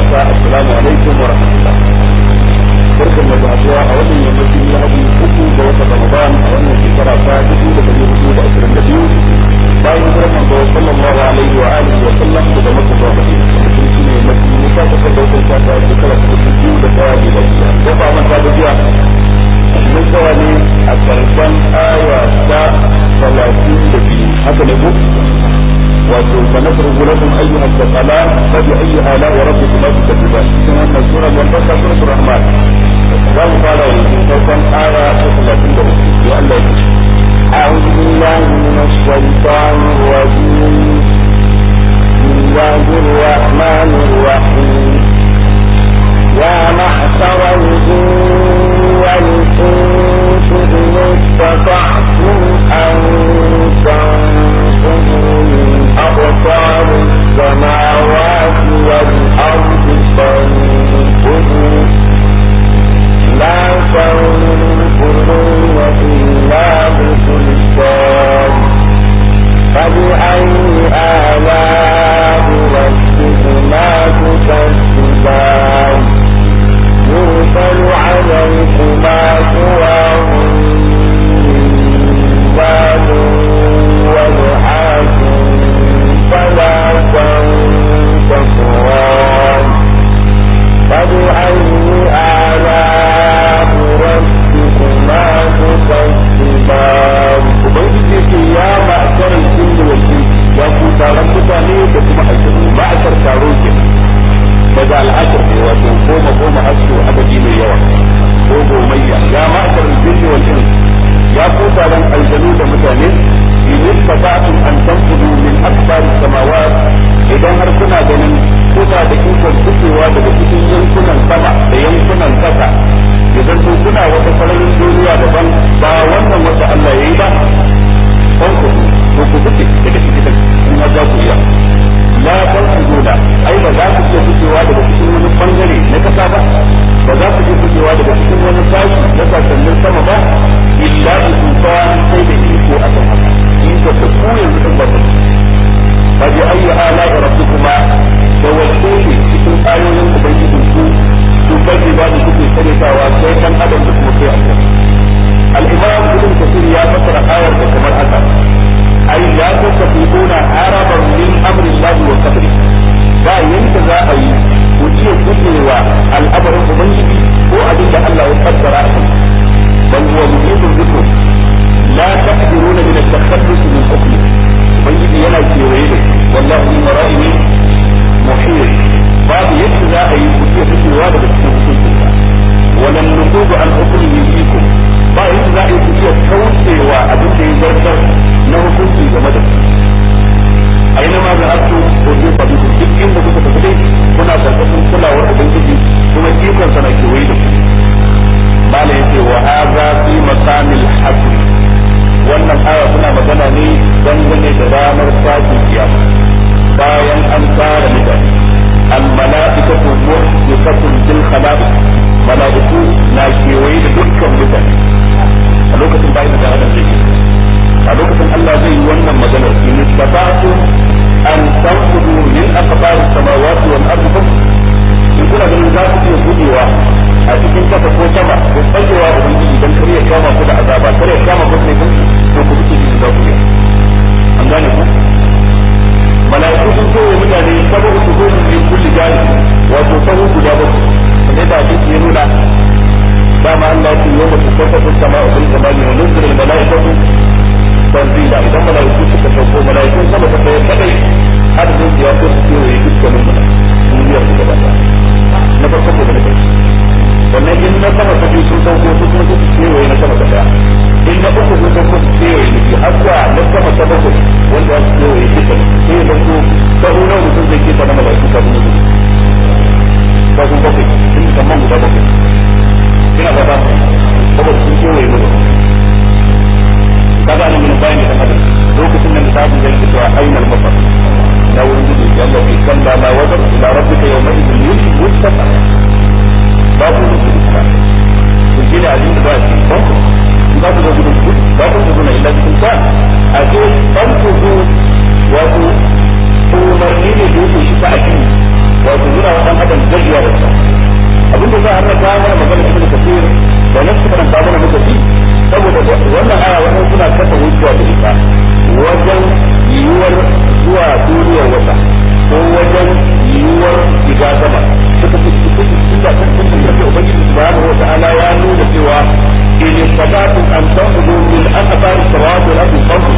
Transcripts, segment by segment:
haka assalamu alaikum wa rahmatullah barkan da zuwa a wannan yammacin lahadi uku ga watan ramadan a wannan shekara ta dubu da dari hudu da ashirin da biyu bayan hijirar manzo sallallahu alaihi wa alihi wa sallam daga makka zuwa madina mutum shi ne yammacin musa ta kan daukan shata shekara ta dubu biyu da daya da lafiya ko ba manta da jiya mun tsaya ne a karshen aya ta talatin da biyu haka ne ko wato sanafrugu lakum ayyuha al-thaqalan fa bi ayyi ala'i rabbikuma tukazziban cikin wannan sura wanda ta suratul rahman za mu fara yanzu farkon aya ta talatin da uku ya Allah ya أعوذ بالله من الشيطان الرجيم بسم الله الرحمن الرحيم يا معشر الجن والإنس إن استطعتم أن تنفذوا من أقطار السماوات والأرض فانفذوا لا تنفذون إلا بسلطان فبأي آلاء ربكما تكذبان يرسل عليكما شواظ من باب ونحاس فلا تنتصران فبأي آلاء ربكما تكذبان ubangiji yake ya ma'akar jinni wal ya ku taron mutane da kuma aljanu ma'akar taro ke daga al'akar ne wato goma goma har su adadi mai yawa ko gomayya ya ma'akar jinni wal ya ku taron aljanu da mutane in istata'tum an tanfudu min akbar samawat idan har kuna ganin kuna da ikon fitowa daga cikin yankunan sama da yankunan kasa idan to kuna wata sararin duniya daban ba wannan wata Allah yayi ba kan ku to ku fice daga cikin in ma za ku iya la tanfuduna ai ba za ku iya fitowa daga cikin wani bangare na kasa ba ba za ku iya fitowa daga cikin wani sashi na sasannin sama ba illa bi sultan sai da iko a kan haka iko da ku yanzu din ba ku fa bi ayyi ala'i rabbikuma da wace ne cikin ayoyin ubangijin ku su kai ba da kuke karyatawa sai kan adam da kuma sai aljanna al-imam ibn kathir ya fassara ayar da kamar haka ai ya tasabuna haraban min amri Allah wa qadri ba yanda za a ibadarsa abinda za a raka mana magana ibn kafir da nasu karanta mana muka fi saboda wannan aya wannan suna kasa hujja da ita wajen yiwuwar zuwa duniyar wata ko wajen yiwuwar shiga sama suka fi cikin da kan cikin da ubangiji subhanahu wa ta'ala ya nuna cewa in istata'tum an tanfudu min aqtari samawati wal ardi fanfudu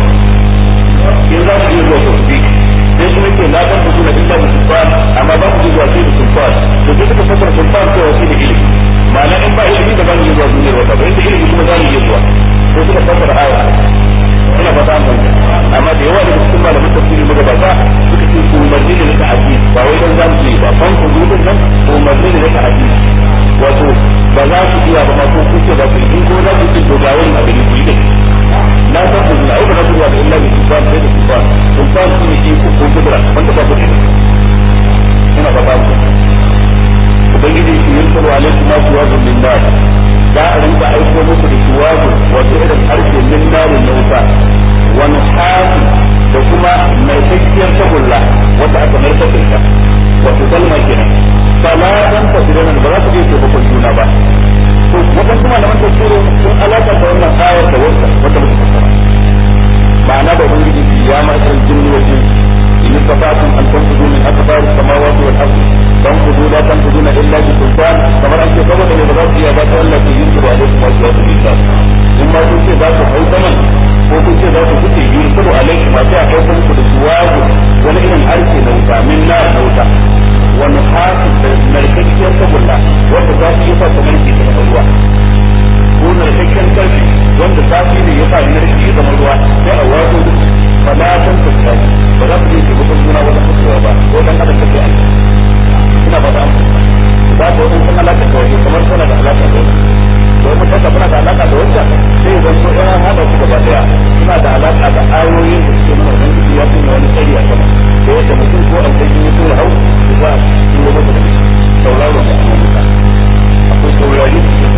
in za ku iya zuwa ku bi sai kuma yake la tanfudu na illa bi sultan amma ba ku iya zuwa sai da sultan to sai suka fasara sultan cewa shi da ilimi ma'ana in ba ilimi da ba mu iya zuwa duniyar wata ba inda ilimi kuma za mu iya zuwa sai suka fasara aya ina fata an fahimta amma da yawa daga cikin malaman tafsiri magabata suka ce umarni ne na ta'addi ba wai dan zamu yi ba fan ku dudun nan umarni ne na ta'addi wato ba za ku iya ba ma ko ku ce ba ku in ko za ku ce to ga wani abin ku yi na san ku na ba za ku iya da illa bi sultan sai da sultan sultan shi ne iko ko kudura wanda ba ku da ina fata an ubangiji shi yin salwa alaikum ma tuwazun min nar za a rinka aiko muku da tuwazu wato irin harshe min narin na wuta wani hafi da kuma narkakkiyar tagulla wanda aka narkar da ita wato kalma kenan salatan tafsirin ba za su je taimakon juna ba to wajen kuma da wanda tsoro sun alaka da wannan ayar da wata wata muka fassara ma'ana da ubangiji ya ma san jinni wajen in istata'tum an tanfudu min akbar samawati wal ardi tanfudu la tanfuduna illa bi sultan kamar an ce saboda ne ba za su iya ba ta Allah ke yin su alaikum wa salatu billah in ma kun ce za ku hau saman ko kun ce za ku kuce yursalu alaikum ma sai a kai muku da suwagu wani irin harshe na wuta min na na wuta wani hafi da narkakkiyar tagulla wanda za su yi sa ta narke ta zama ruwa ko narkakkiyar karfi wanda zafi ne ya sa narke ya zama ruwa sai a wato falatan ta ba za su yi taimakon juna wajen fitowa ba ko dan adam ta kai ina ba ta za ka wani sun alaka da wani kamar suna da alaka da wani domin kasa suna da alaka da wancan sai zan so yana hada su gaba daya suna da alaka da ayoyin da suke nuna wani ciki ya kuma wani tsari a sama da yadda mutum ko an kai yi so hau su za su yi masa da sauraro da kuma muta akwai saurari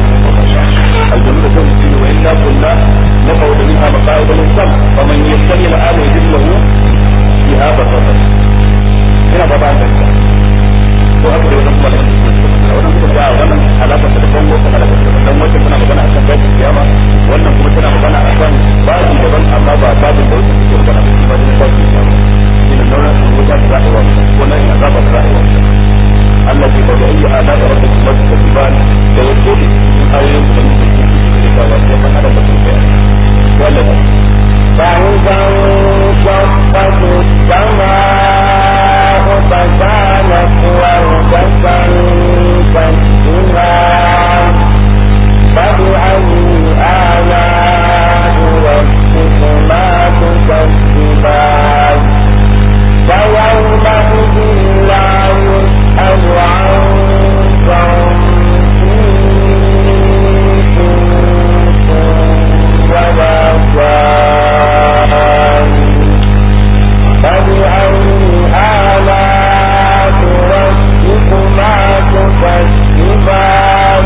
aljanu da kan mutum wa illa kunna na kawo da minha maqa'id al-sam faman yastami al-ana yajid lahu fiha basara ina ba ba an ko haka da wannan kuma da wannan kuma da wannan alaka da bango kuma da dan wacce tana magana akan babu kiyama wannan kuma tana magana akan babu daban amma ba babu da wacce take magana da shi ba da babu kiyama ina nuna sun wuta da za'a wani ko nan ina zaba da za'a wani Allah ke bada ayi ala da rabbi kuma da tiban da wato ne in ayoyin da muke cikin da ba da kan alaka da kai wallahi فإذا انشقت السماء فكانت وردة كالسهام فبأي آلاء ربكما تكذبان فيومئذ لا يسأل عن ذنبه ولا كان فبأي آلاء ربكما تكذبان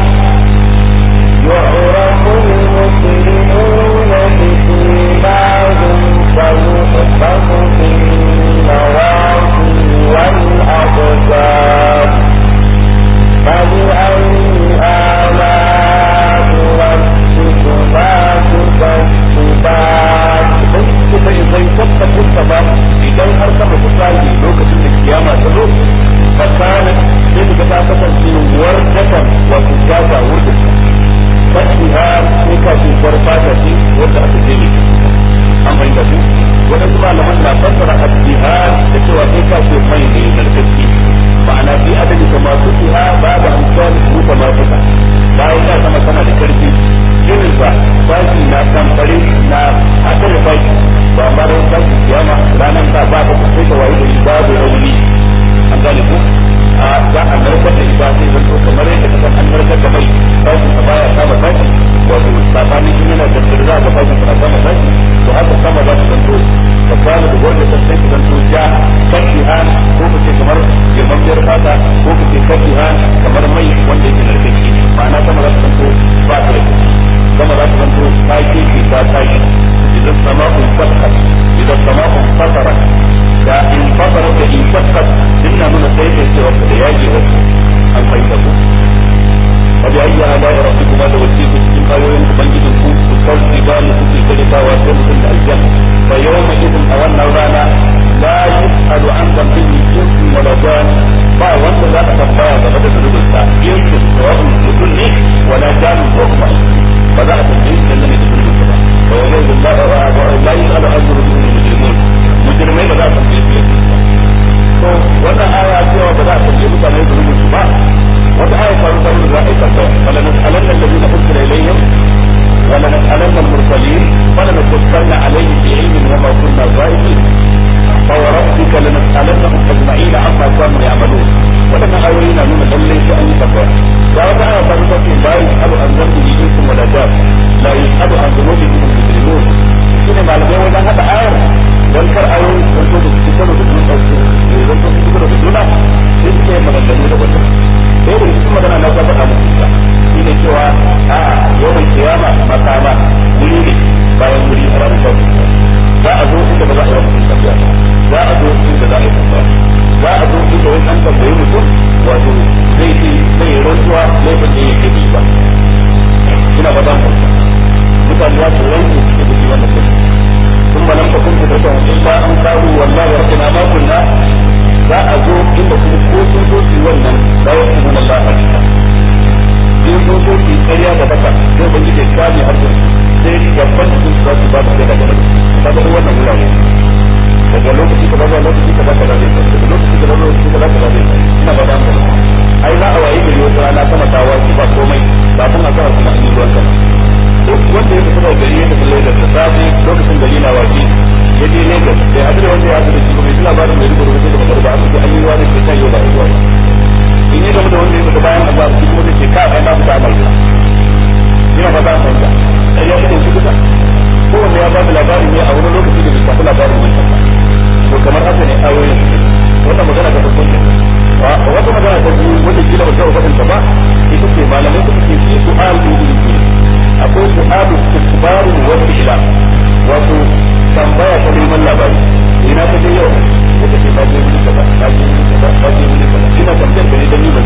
يعرف المسلمون بسيماهم فيؤخذ بالنواصي والأقدام فبأي آلاء ربكما تكذبان kuma idan tabbata sama idan har sama ta tsage lokacin da kiyama ta zo fasana sai daga ta kasance wardatan wato jaza wurin fasiha sai ka ce farfata ce wanda aka je ne an bai da su wadansu malaman na fassara abdihar da cewa sai ka ce mai ne narkaki ma'ana fi adadi da masu fiha ba da amsal su ta masu ta bayan ya sama tana da karfi irin sa baki na kamfare na haɗe da baki ba ma da baki kiyama ranar ta ba ta sai ta wayi da babu rauni an gane ko a za a narkar da ita sai zanto kamar yadda ka san an narkar da mai baki ta baya kama baki wato tsakanin shi yana da za a ga baki tana kama baki to haka sama za ta zanto ta kwana da gwamnati ta sai ta zanto ja kashi han ko ka ce kamar girmammiyar fata ko ka ce kashi han kamar mai wanda yake narkaki ma'ana sama za ta zanto ba ta da sama za ta zanto ta keke ta tashi idan sama'un fathat idan sama'un fatarat da in fatarat da in fathat dinna nuna sai kai cewa da yaji wasu an bautawa sai mutum da aljanna fa yawma idin a wannan rana la yus'alu an dhanbihi insun wala jan ba wanda za a tambaya game da zunubinsa insun sawa'un mutum ne wala jan ko kuma ba za a tambaye shi dangane da zunubinsa ba fa yawma idin la la yus'alu an dhanbihi mujrimun mujrimai ba za a tambaye shi to wannan aya cewa ba za a tambaye mutane zunubinsu ba wata aya ta rubuta da za a yi tambaya fala nas'alanna alladhina ursila ilayhim wala nas'alanna al-mursalin wala nakussanna alayhim bi ilmin wa ma kunna ghaibin فوربك لنسألنهم أجمعين عما كانوا يعملون ولما أولينا من لله أن يتبع وهذا آية فرقة لا يسأل عن ذنبه إنس ولا جاب لا يسأل عن ذنوبهم المجرمون shine malamai wajen haɗa ayar don kar ayoyi don so da su karo da juna don so su karo da juna sai suke yin maganganu da wata sai da cikin magana na faɗa muku ita shine cewa a yawan kiyama makama wuri ne bayan wuri a ranar kawai za a zo inda ba za a yi mutum tafiya za a zo inda za a yi tafiya za a zo inda wani an tambayi mutum wato zai ce zai yi rantsuwa laifin da yake bi ba ina ba zan farka mutane za su rantsu su da shi wannan mutum sun ba nan fakun fitar da wani ba an kawo wallahi rabbina ma kunna za a zo inda kuma ko sun zo su wannan da ya kuma na Allah hakika in sun zo su ƙarya da baka zai ban gide kame harshen sai gaban su za su ba su da daga ta ga wannan wurare daga lokaci kaza zuwa lokaci kaza kaza zai daga lokaci kaza zuwa lokaci kaza kaza zai ina ba da ai za a wayi gari wata rana sama ta wasu ba komai kafin a zara kuma an yi ruwan sama duk wanda ya fita daga gari ya tafi Lagos da safe lokacin gari na waje ya je Lagos sai a da wanda ya haɗu da shi kuma ya labarin mai rubuta rubuta da magarba an ce an yi ruwa ne ke kan yau ba a yi ruwa in yi game da wanda ya fita bayan azhar shi kuma zai ce ka ai na fita a mai ina ba za a fahimta sai ya fito shi kusa kowanne ya ba da labarin ne a wani lokaci da bai shafi labarin mai kasa to kamar haka ne ayoyin wannan magana ta farko ce wata magana ta biyu wanda kila ba taɓa faɗin ta ba ita ce malamai suka ce fi su'al bi ilmi akwai su'al istikbaru wa ila wato tambaya ta neman labari ina ta je yau wata ce ta je wuri kaza ta je wuri kaza ta je wuri kaza ina tambayar da ne dan ni ban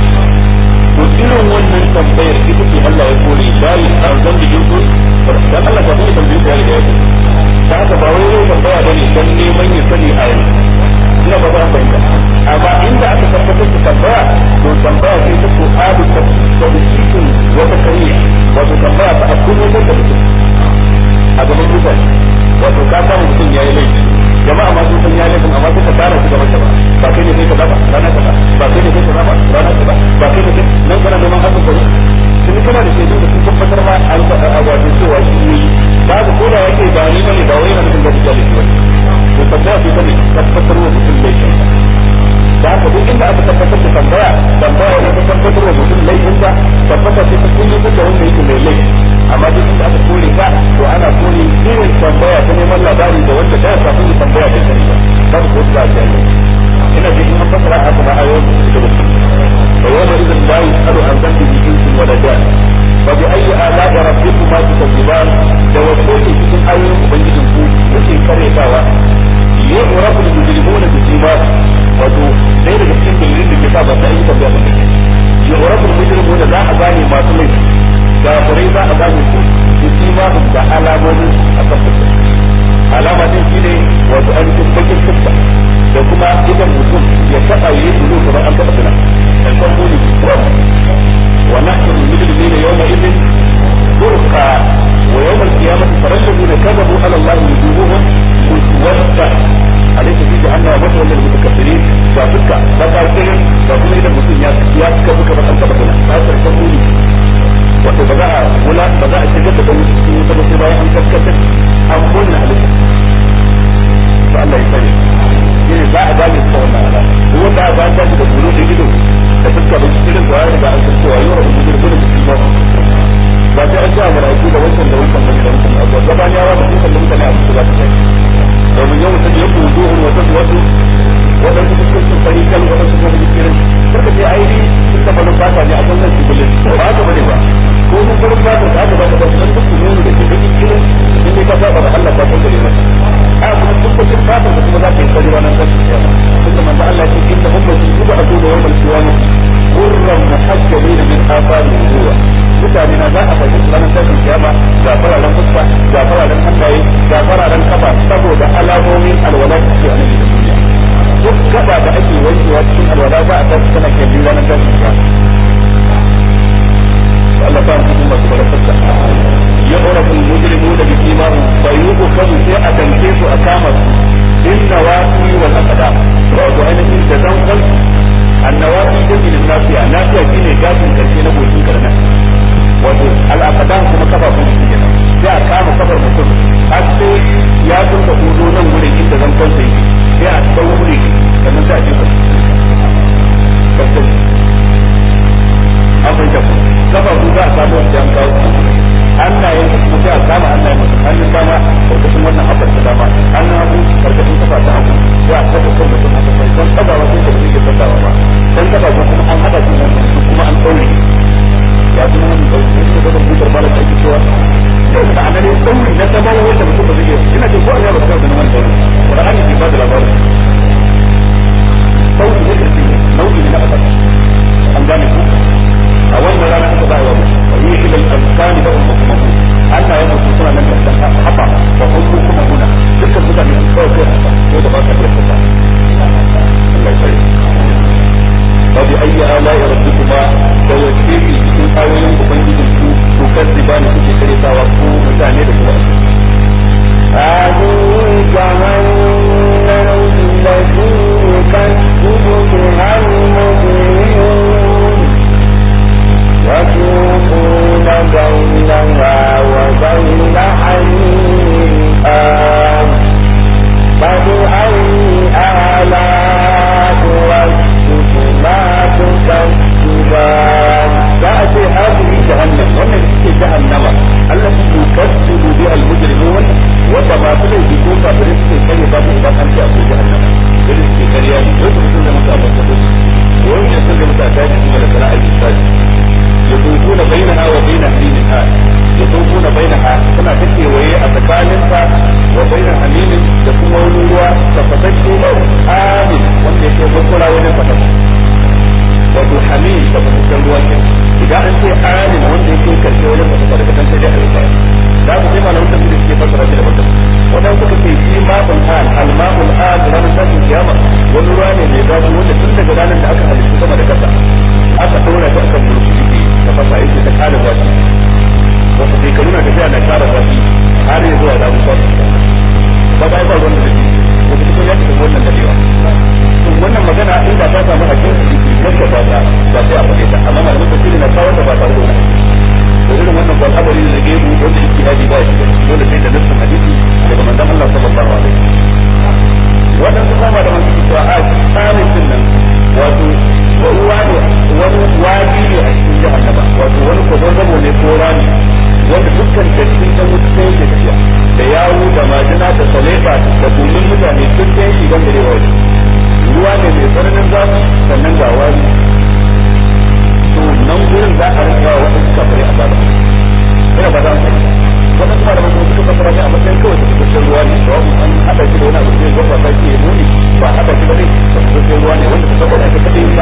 to irin wannan tambayar ita ce Allah ya kore bayi a zan da jinsu dan Allah ka kuma tambaye ya riga ya ce da haka ba wai yau tambaya bane dan neman ya sani a yanzu ina ba za fahimta amma inda aka tabbatar da tambaya to tambaya ce ta ko adu ta tawfiqin wata kariya wato tambaya ta akunu da mutum a gaban mutane wato ka samu mutum ya yi laifi jama'a ma sun san ya yi laifin amma suka tara shi gaban jama'a ba kai ne kai ka ba rana ka ba ba kai ne kai ka ba rana ka ba ba kai ne kai nan kana neman hakan ka ne sun kana da shaidu da sun tabbatar ma an a wato cewa shi ne ba ka koda yake ba ni bane ba wai na mutum da shi da shi to tambaya ce ta ne tabbatar wa mutum laifin da haka duk inda aka tabbatar da tambaya tambaya ne ta tabbatar wa mutum laifin sa tabbata ce ta kunyi da wanda yake mai laifi amma duk inda aka kore ka to ana kore irin tambaya ta neman labari da wanda da kafin ya tambaya da sani ba ba ko da ta ina da in an fasara haka ba ayoyin da su fa yawma idan la yusalu an dhanbi bi jinsin wala jan fa bi ayyi ala'i rabbikuma tukazziban da wato ne cikin ayoyin ubangijin ku yake karetawa yu'rafu al-mujrimuna bi simahum wato sai daga cikin dalilin da ke sa ba sai tambaya ba yu'rafu al-mujrimuna za a gane masu laifi kafirai za a gane su bi simahum da alamomin a kan fuska alama din shine wato ainihin bakin fuska da kuma idan mutum ya taɓa yi bulu kamar an taɓa tuna kalkan muni kuram wa nahnu al-mujrimina yawma idin turqa wa yawm al-qiyamati faral ladina kadhabu ala Allah wujuhuhum muswadda alaysa fi jahannama mathwan lil mutakabbirin ga fuska ba ta kirin da kuma idan mutum ya ya suka buka ba an taɓa tuna ta kalkan muni wato ba za a wula ba za a shigar da wani cikin wuta ba sai bayan an tabbatar an kunna halitta to Allah ya sani shine za a gane ta wannan alama ko wanda aka an tashi da bulu da ido da fuska da irin da ya an san cewa yau da mutum da mutum ba ba sai an ji amara da wancan da wancan da wancan abu gaban yawa da dukkan mutane a cikin za ta kai domin yau mutum ya kudu duhun wata wasu waɗansu fuskokin fari kan waɗansu kuma jikirin suka ce aini sun taɓa nan fata ne a kan nan shigulin ba haka bane ba ko mun farin fata da aka baka ba su duk nuni da ke bakin kirin in dai ka saba da Allah ka kankare masa a kuma fuskokin fata da kuma za ka yi fari ranar kan kiyama tunda manzo Allah ya ce inna ummati tub'atu yawmal qiyamah qurran muhajjalin min athari nubuwa mutane na za a fahimci ranar tashin kiyama ga fararen fuska ga fararen hannaye ga fararen kafa saboda alamomin alwala da ke a nan da duniya duk gaba da ake wankewa cikin alwala za a tashi tana kyalli ranar tashin kiyama Allah ta mutum masu barakarsa ya urafu mujrimu da bi imanu fa yuqu kamu sai a danke su a kama su inna waqi wal aqda wato ainihin da zan kan annawafi jami'in nafiya nafiya shine gafin karshe na goshin karna wato al aqda kuma kafafun su kenan sai a kama kafar mutum har sai ya tunka hudu nan wurin inda zan kan sai sai a daure sannan sai a jefa abin da kafafu za a samu wanda an kawo hannayen da kuma sai a kama hannayen mutum hannun dama karkashin wannan haɓar ta dama hannun hagu karkashin kafa ta hagu sai a saka kan mutum haka sai don tabawa sai da zai tabawa ba dan tabawa kuma an haɗa su nan kuma an ɗaure ya kuma hannun ɗaure sai da gaban butar bala ta ake cewa da ana ne ɗaure na tabawa wanda mutum ba zai iya ina jin ko an yaba ta da nan ɗaure Qur'ani ke ba da labarin ɗaure ne ƙarfi nau'i ne na asali an gane ku a wannan rana aka ba wa wa yi ila al-azkani da ummukum Allah ya mutu suna nan da haba wa ummukum huna dukkan mutane sun kawo kai haka ko da ba ka iya fita Allah ya tsare fa bi ayyi ala'i rabbikuma da wace ki cikin ayoyin ubangijin ku ku kaddiba ne kuke karetawa ku mutane da kuma هذه جهنم التي يكذب بها المجرمون يطوفون بينها وبين حميم آن فبأي آلاء ربكما تكذبان تأتي هذه جهنم ومن في جهنم التي يكذب بها المجرمون وما تلي بكون فرزق كلمة إذا أنت أبو جهنم فرزق كريان يوسف سنة متى أبو وين يسلم تأتاج من الفلاء الإنسان يطوفون بينها وبين حميم آن يطوفون بينها كما تكي وهي أتكالنها وبين حميم يكون ولوا تفتشوا آمن وانت يكون بكلا ونفتشوا wato hamim da fasikan ruwa ke idan an ce alim wanda yake karshe wajen fasaka daga kan sai dai alfa da ku sai malamin da suke fasara shi da mutum wadan suka ce shi ma'ul an al-ma'ul an ranar tashin kiyama wani ruwa ne mai zafi wanda tun daga ranar da aka halittu sama da kasa aka ɗora shi akan mulki yake da fasa yake ta kara zafi wasu shekaru na tafiya na kara zafi har ya zuwa zafi kwasu ba ba ba wanda da shi wata cikin ya tafi wannan dadewa wannan magana in ba ta samu a cikin yadda ba ta ba sai a faɗe ta amma malamin tafsiri na kawo ta ba tare da wannan to irin wannan ba al'amari da gaibu wanda yake hadi ba shi dole sai da nassin hadisi daga manzon Allah sallallahu alaihi wasallam wannan kuma ba da man suke cewa a tsarin din nan wato ruwa ne wani wadi ne a cikin jahannama wato wani kwazazzabo ne ko rami wanda dukkan dattin dan wuta sai yake tafiya da yawu da majina da saleba da gumin mutane duk sai shi gangare wa ruwa ne mai tsananin zafi sannan ga wani to nan gurin za a rinka wa wasu kafare a bada ina ba za mu yi wannan kuma da mutum suka fasara shi a matsayin kawai da suka ruwa ne to an hada shi da wani abu da zai gwaba ta ke nuni ba hada shi ba ne da suka ruwa ne wanda suka gwada ta kadai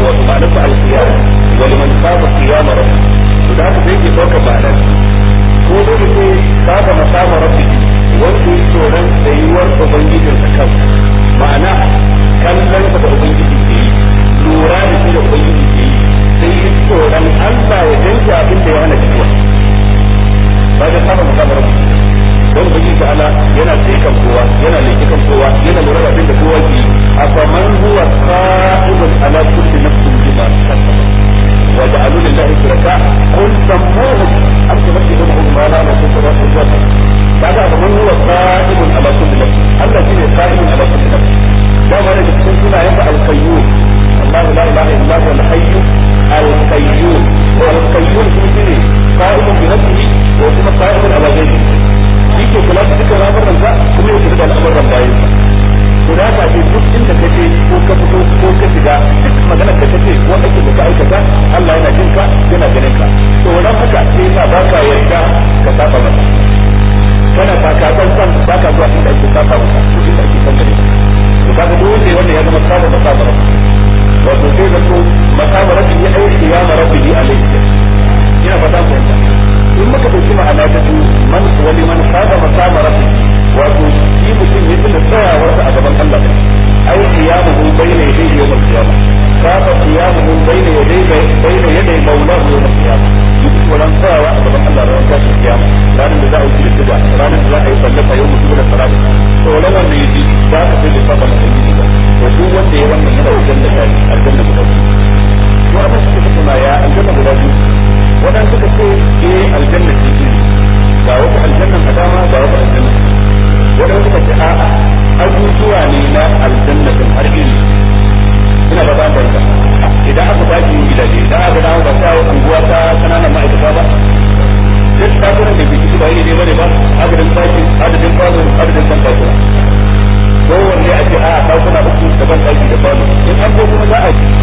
wato ma'anar sa al-qiyam wa liman khaba qiyam rabbi to da haka sai ke dauka ma'anar ko dole sai khaba maqama rabbi wanda ya tsoron tsayuwar ubangijin sa kan ma'ana kallon sa da ubangiji ke yi lura da shi da ubangiji ke yi sai yi tsoron Allah ya danke abin da ya hana fitowa ba da khaba maqama rabbi don ubangiji ta ala yana tsaye kan kowa yana leke kan kowa yana lura da abin da kowa ke yi afaman huwa qa'idun ala kulli nafsin bima kasabat wa ja'alu lillahi shuraka qul sammuhum am tumakkidunhum ma la nasuka wa quwwata kaga afaman huwa qa'idun ala kulli nafsin Allah shine qa'idun ala kulli nafsin da ma da cikin sunayen da al-qayyum Allah la ilaha illa huwa al-hayy al-qayyum wa al-qayyum shine qa'idun bi nafsihi wa kuma qa'idun ala ghayrihi shi ke kula da dukkan al'amuran ka kuma ya kula da al'amuran bayan ka to da haka ce duk inda ka je ko ka fito ko ka shiga duk magana da kace ko aikin da ka aikata Allah yana jin ka yana ganin ka to wannan haka sai yasa ba ka yarda ka saba masa kana takatan san ba ka zuwa inda ake saba masa ko inda ake san gare to kaga duk wanda wanda ya zama saba masa ba wato sai zato masaba rabbi ya aiki ya marabbi alayhi ina fata ku in muka dauki ma'ana ta biyu man wani man saba masama rabbi wato shi mutum ya tuna tsayawarsa a gaban Allah ne ai qiyamuhu bayna yadayhi yawm al-qiyamah saba qiyamuhu bayna yadayhi bayna yaday mawlahu yawm al-qiyamah yake wannan tsayawa a gaban Allah ran tashin kiyama ranar da za a yi kida ranar da za a yi sallata yau mutum da salatu to wannan wanda yake za ka sai da saba mutum ba to duk wanda ya wannan yana wajen da kai aljanna guda biyu to abin suka tattauna ya aljanna guda biyu wadan suka ce eh aljanna ce ce ga wata aljanna a dama ga wata aljanna wadan suka ce a'a abubuwa ne na aljanna din har iri ina ba ban barka idan aka tashi yin gidaje idan aka dawo ba ta unguwa ta kananan ma'aikata ba duk takunan da biki ba iri ne bane ba adadin tashi adadin kwano adadin ban takuna kowanne a ce a takuna uku da ban taki da kwano in an ko kuma za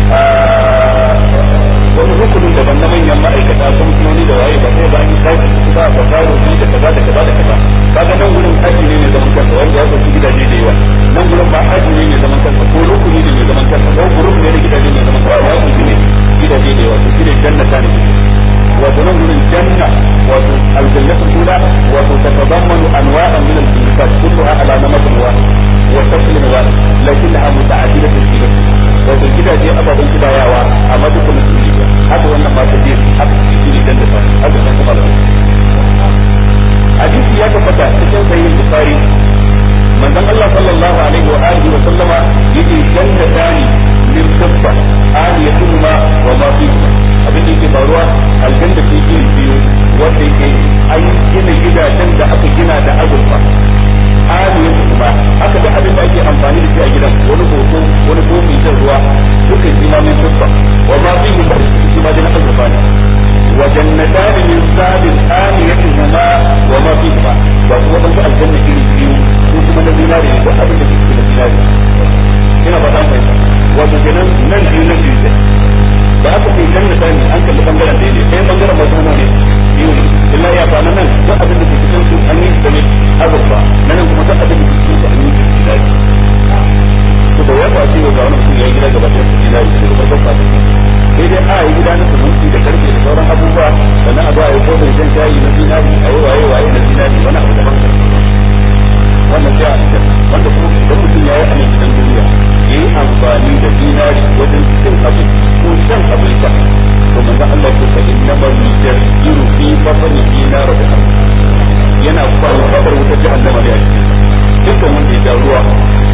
a wani rukunin daban na manyan ma'aikata kamfanoni da waye ba sai ba an yi sake su ba ba kawo su da kaza da kaza da kaza kaga nan gurin aji ne mai zaman kansa wanda ya sauki gidaje da yawa nan gurin ba aji ne mai zaman kansa ko rukuni ne mai zaman kansa ko gurin ne da gidaje mai zaman kansa ya sauki ne gidaje da yawa to shi ne jannata ne wato nan gurin janna wato aljannatu kula wato tatadammanu anwa'an min al-jinnikat kulluha ala namatin wahid wa shaklin wahid lakinnaha muta'addidatun fi nafsiha wato gidaje ababen kidayawa amma dukkan su ne haka wannan ma ta biyu haka shi ne dan da fa haka san kuma hadisi ya tabbata cikin sahih bukhari manzon Allah sallallahu alaihi wa alihi wa sallama yace jannatani min sabba aliyatuhuma wa ma fihima abin da yake faruwa aljanna ce iri biyu wanda yake an gina gidajen da aka gina da azurfa aliyatuhuma haka da abin da ake amfani da shi a gidan wani hoto wani kofi jan ruwa duka shi ma min sabba wa ma fihima shi ma dai azurfa ne wa jannatani min sabin aliyatuhuma wa ma fihima ba kuma dan aljanna iri biyu ko kuma na zinari da abin da ke cikin zinari ina ba dan fahimta wato kenan nan biyu nan biyu ne da aka ce jannata ne an kalli bangaren da ne sai bangaren masu ne biyu ne illa ya fa nan duk abin da ke cikin su an yi da ne azurfa nan kuma duk abin da ke cikin su an yi da zinari to da ya kwace ga wani mutum ya yi gida gaba da zinari da farkon kwace sai dai a yi gida na sumunci da karfe da sauran abubuwa sannan a zo a yi kofar jan shayi na zinari a yi waye waye na zinari wani abu daban wannan sai a cikin wanda kuma idan mutum ya yi a nan gidan duniya ya yi amfani da dinari wajen cin abin ko shan abin sha to manzo Allah ya ce inna ma yujadiru fi batni dinar da yana kwalfatar wutar jahannama ne a cikin dukkan wanda ya ja ruwa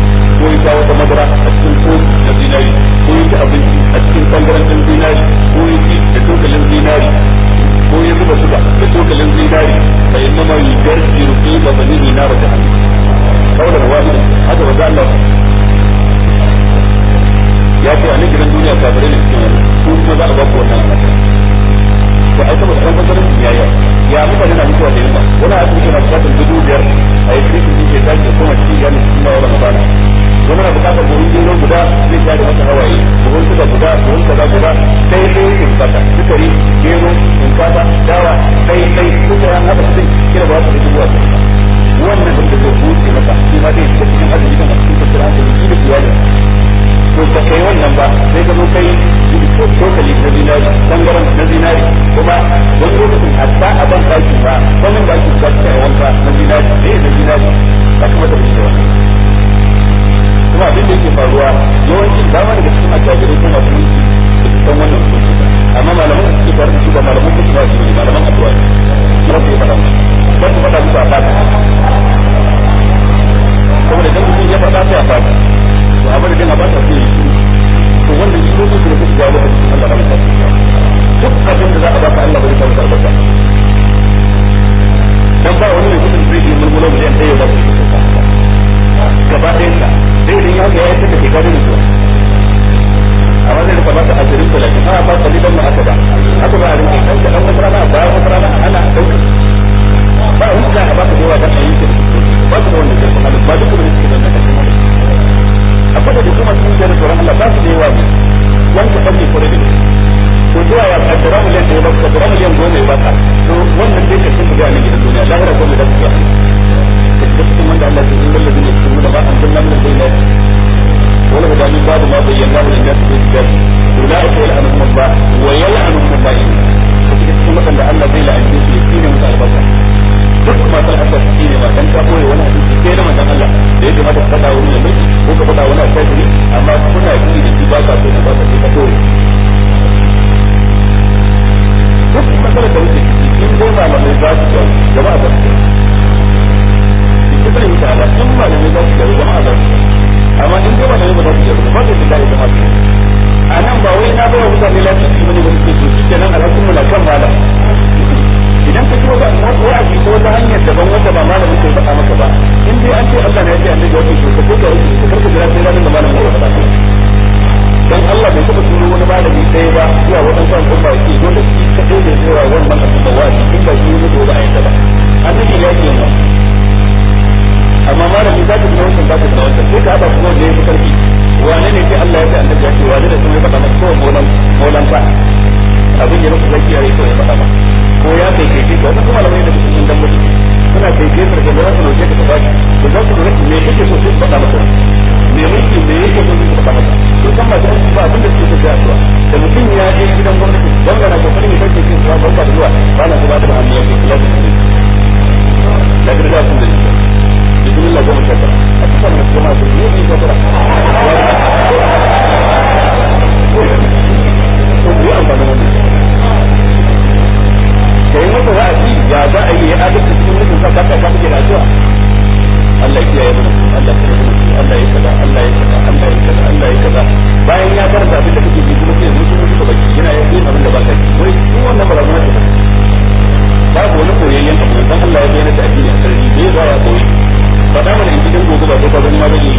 dama daga cikin attajirai ko masu mulki da su san wannan hukunci amma malaman da suke tare da su ba malaman kuka ba su ne malaman addu'a ne ba su yi faɗa ba su faɗa musu a fata saboda idan mutum ya faɗa sai a fata to a madadin a fata sai ya yi to wannan shi ne su da suke jawo lokacin Allah ba ta duk abin da za a baka Allah bai samu albarka dan ba wani mutum zai yi mulmulo miliyan ɗaya ba su gaba ɗayan ka sai idan ya ga ya yi da ke gado mutuwa amma zai rika baka asirin talatin a ba kalilan ma aka ba aka ba a rinke kan ka dan wata rana a baya wata rana ana ɗauka ba wani za a baka da yawa dan a yi ba su da wannan jirgin halin ba duk da suke da wannan kashin wani akwai da kuma sun da tsoron Allah ba su da yawa ne wanda kan ne kore da to zuwa ya kaddara miliyan da ya baka kaddara miliyan goma ya baka to wannan dai kashin da ne gidan duniya lahira ko da kake da cikin wanda Allah ya yi wallahi ne cikin da ba an zanna min bayyana wala da min babu ma bayyana min nas fi kitab ulaika yal'anuhum Allah wa yal'anuhum Allah cikin wanda Allah zai la'ance su ya tsine musu albarka duk masu haka shi ne matan ka boye wani hadisi sai na manzon Allah da ya kamata ka faɗa wani mai mulki ko ka faɗa wani alfajiri amma kuna ji da shi ba ka so ka ba ka ka boye duk matsalar da wuce in dai malamai za su jawo jama'a za su jawo ita yi ta'ala in malamai za su jawo jama'a za su jawo amma in dai malamai ba za su jawo ba zai fita ita ma su a nan ba wai na bawa mutane lafiya bane ba suke so shi kenan alhakin mu na kan malam idan ka tuba ba wa'azi ko ta hanyar daban wanda ba malamin ke faɗa maka ba in dai an ce Allah ne ya ce annabi ya ce ko ka wuce ka karka jira sai ranar da malamin ya faɗa dan Allah bai taɓa turo wani malami ɗaya ba zuwa waɗansu al'umma ya ce dole shi kaɗai ne zuwa wannan al'umma wa'azi in ba shi ne ba a yadda ba annabi ya ce mu amma malami za ka ji wancan za ka ji wancan sai ka haɗa kuma da ya fi karfi wane ne sai Allah ya ce annabi ya ce wane ne kuma ya faɗa maka kawai molan molan fa abin ya masa zaki ya yi kawai ya faɗa maka ko ya kai kai kai wannan kuma malamai da cikin dan mutum suna kai kai da da za su roke ka tafi da za su roke me kake so sai faɗa maka me mulki me yake so sai faɗa maka to kan ma dan ba abin da suke so sai addu'a da mutum ya je gidan gwamnati gwamnati na kokarin ya bace shi zuwa barka da zuwa ba na zuwa da hannu ya ce kula da shi da ga da sun da bismillah goma sha tara a cikin da kuma su yi ne sha tara to yi amfani da kai masa wa'azi ya za a yi ya adalci cikin mutum sa ka ka kike da addu'a Allah ya yi mana Allah ya yi Allah ya kaza Allah ya kaza Allah ya kaza Allah ya kaza bayan ya karanta abin da kake ji kuma sai mutum mutum baki yana yin abin da ba ka ji wai shi wannan ba za mu babu wani koyayyen abu dan Allah ya bayyana da addini a sarri bai za ya koyi faɗa mana in gidan gobe ba ko ka gani ma bane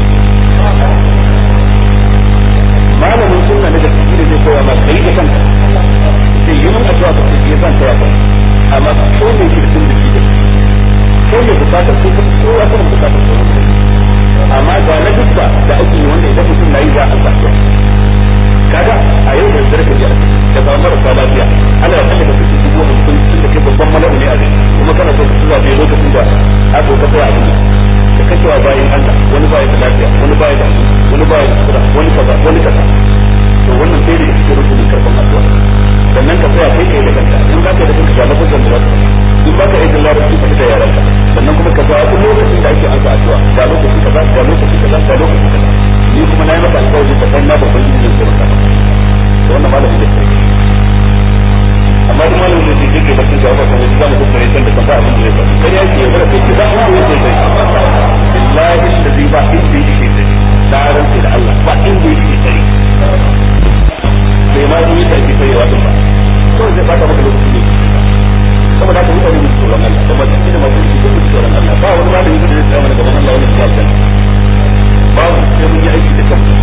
malamin sunna ne da kike da zai koya ma kai da kanka sai yi mun addu'a ka ce zan koya ka amma ko ne shi sun da shi da ko ne bukatar ko ko ya kuma bukatar ko amma ga na dukka da ake yi wanda idan mutum nayi za a sa kaga a yau da dare ka ji da ba marasa lafiya ana da kallon da kuke shigo da kun tun da ke babban malamu ne a gari kuma kana so ka tura bai lokacin da aka ka tsaya abin da ka cewa bayan Allah wani baya da lafiya wani baya da wani baya da kura wani kaza wani kaza to wannan sai da cikin rukunin karban addu'a sannan ka tsaya kai kai da kanka in za ka da kanka ga lafazan da za ka in ba ka yi da larabci ka da yaranka sannan kuma ka zaɓi lokacin da ake ansa addu'a ga lokaci kaza ga lokaci kaza ga lokaci kaza ni kuma na yi maka alƙawari ka san na babban yin yin sauran kaza to wannan malamin da kai amma duk malamin da ke ke bakin jawabar kan wani zamu kuskure san da kan ba abin da zai faru kai yake yaudara kai ki za ku yi sai kai billahi allazi ba inda yake sai na rantsa da Allah ba inda yake sai bai ma yi da ake sayewa din ba to zai bata maka lokaci ne saboda haka mutane mu tsoron Allah da masu da masu yi duk tsoron Allah ba wani malami da zai tsaya mana gaban Allah wani ya san ba mu sai mun yi aiki da kanmu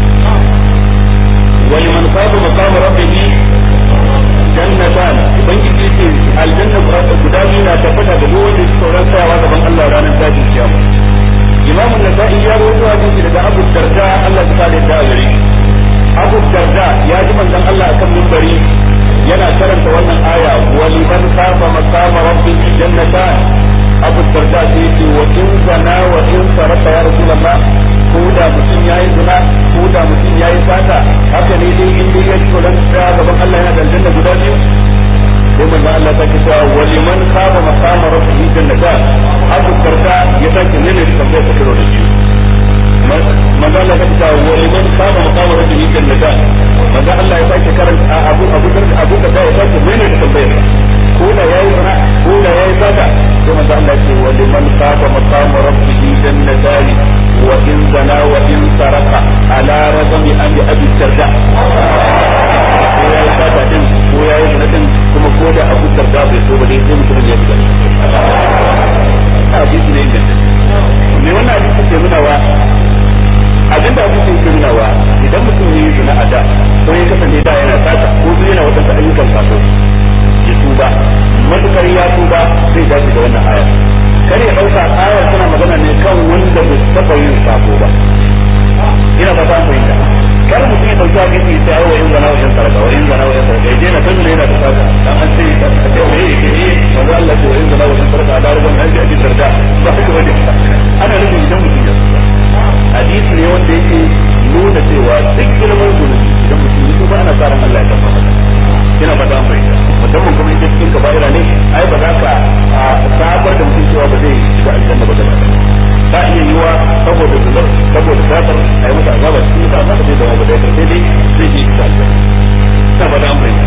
wani man saba maqam rabbihi jannatan ubangiji ce aljanna guda biyu na tabbata da duk wanda tsoron tsayawa gaban Allah ranar tashin kiyama imamu nasa'i ya rawaito hadisi daga abu darda Allah ya kare da gare shi abu darda ya ji manzon Allah akan mimbari yana karanta wannan aya wa liman khafa maqama rabbih jannatan abu darda sai yace wa in zana wa in sarata ya rasulullah ko da mutum yayi zina ko da mutum yayi fata haka ne dai in dai ya ci ran da gaban Allah yana da aljanna guda biyu sai manzon Allah ta kisa wa liman khafa maqama rabbih jannatan abu darda ya sake nene tambayar ta kiro da shi manzon Allah ta kisa wa liman qama maqama rabbihi jannatan manzo Allah ya sake karanta abu abu abu da ya sake mene da tambayar ko da yayi zina ko da yayi zaka to manzo Allah ya ce wa liman qama maqama rabbihi jannatan wa in zana wa in saraka ala rajmi an abi darda ko yayi zaka din ko yayi zina din kuma ko da abu darda bai so ba dai sai mutum ya fita hadisi ne inganta me wannan hadisi ke nuna wa abin da hadisi ke nuna wa idan mutum ne yi zina a da ko ya kasance da yana sata ko zai yana wadansu ayyukan sako ya tuba matukar ya tuba zai dace da wannan ayar kar ya dauka ayar tana magana ne kan wanda bai taba yin sako ba ina ba ta fahimta kar mutum ya dauki hadisi ya ce wa in zana wa in sarka wa in zana wa in sarka ya je na kan yana da sata dan an ce a ce wai yake ne manzo Allah ce wa in zana wa in sarka da ruban an ji a cikin darda ba haka bane ana nufin idan mutum ya hadisi ne wanda yake nuna cewa duk girman zunubi idan mutum ya tuba ana tsarin Allah ya tabbata ina ba an fahimta musamman kuma idan cikin kaba'ira ne ai ba za ka sabar da mutum cewa ba zai shiga aljanna ba gaba ta iya yiwa saboda zunar saboda safar a yi masa azaba cikin ta amma ba zai zama ba da sai dai zai je shiga aljanna ina ba an fahimta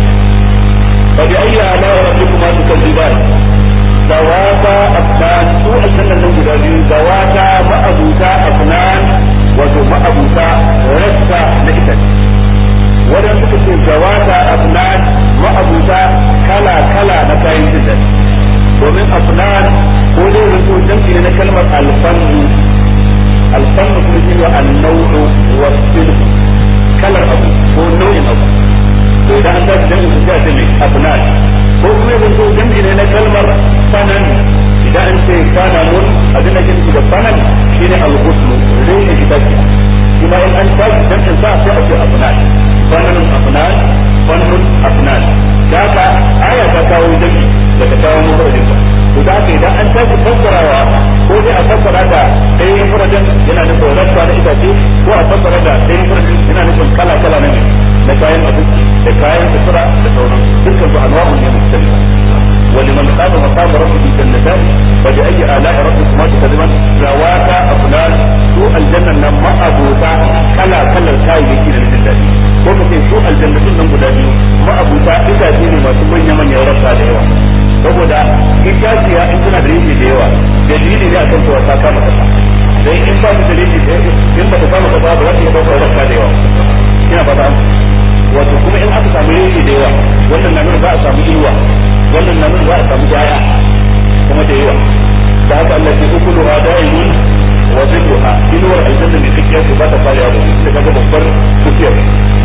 fa bi ayyi ala rabbikuma tukadziban zawata afnan su aljannan nan guda biyu zawata ma'abuta afnan wato ma'abuta rassa na ita wadan suka ce zawata afnan ma'abuta kala kala na kayan jiddan domin afnan ko dai wato jam'i na kalmar alfannu alfannu kuma shi ne annau'u wa silf kalar abu ko nau'in abu to idan an tashi jam'i su ce mai afnan ko kuma yanzu jam'i ne na kalmar fanan idan an ce fananun abin da ke nufi da fanan shine al-ghusl rene gidaje kuma in an tashi jam'in sa sai a ce afnan fananun afnan fanun afnan da haka aya ta kawo jam'i da ta kawo mufradin sa to da haka idan an tashi fassarawa ko dai a fassara da ɗayan mufradin yana nufin rasta na itace ko a fassara da ɗayan mufradin yana nufin kala kala na ne da kayan abinci da kayan sutura da sauran dukkan su anwa'un ne mustalifa ولمن خاف مقام ربه جنتان فبأي آلاء ربكما تكذبان ذواتا أفلان سوء الجنة نما أبوتا كلا كلا الكاي يكي للجنة ko ka ce su aljannatun nan guda biyu ma'abuta itace ne masu manya manya rasa da yawa saboda itaciya in tana da yake da yawa dalili ne akan cewa ta kama kasa dai in ba ta dalili in ba ta kama kasa ba za ta iya daukar rasa da yawa ina ba ta wato kuma in aka samu yanki da yawa wannan na nuna za a samu inuwa wannan na nuna za a samu jaya kuma da yawa da haka Allah ke ukulu ha da'imun wa zilluha inuwar aljanna ne kake su ba ta fara da su daga babbar tafiyar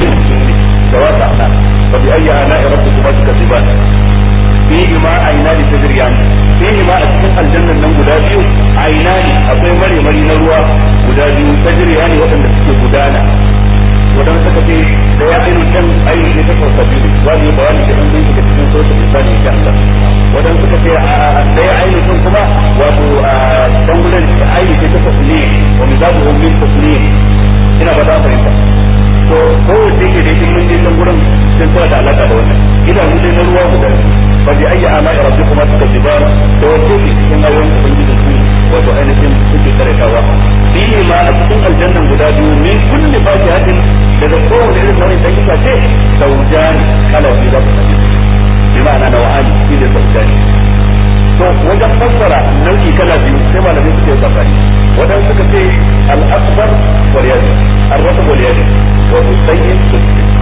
da wata ana fa bi ayyi ala rabbikuma tukadiban fihi ma aynani tajriyan fihi ma a cikin aljannan nan guda biyu aynani akwai mare mari na ruwa guda biyu tajriyan waɗanda suke gudana wadanda suka ce da ya ainu can ainu ne ta sauka biyu za mu yi bayani da ɗan dinka cikin sauta misali insha Allah wadanda suka ce da ya ainu can kuma wato dan gudan ainu ce ta tasli wa mizabu min tasli ina ba za fahimta to ko wace ke da mun je can gurin sun tana da alaka da wannan idanu dai na ruwa guda fa bi ayyi ala rabbikuma tukadiban to wace ke cikin ayoyin ubangiji su wato ainihin suke karatawa fihi ma a cikin aljannan guda biyu min kulli fakihatin daga kowane irin nau'in da kika ce saujani kala biyu za ku sani bi ma'ana na wa'ani shi ne saujani to wajen fassara nau'i kala biyu sai malamai suke safari wadan suka ce al-akbar wal yadi ar-rasab wal yadi wato sanyin su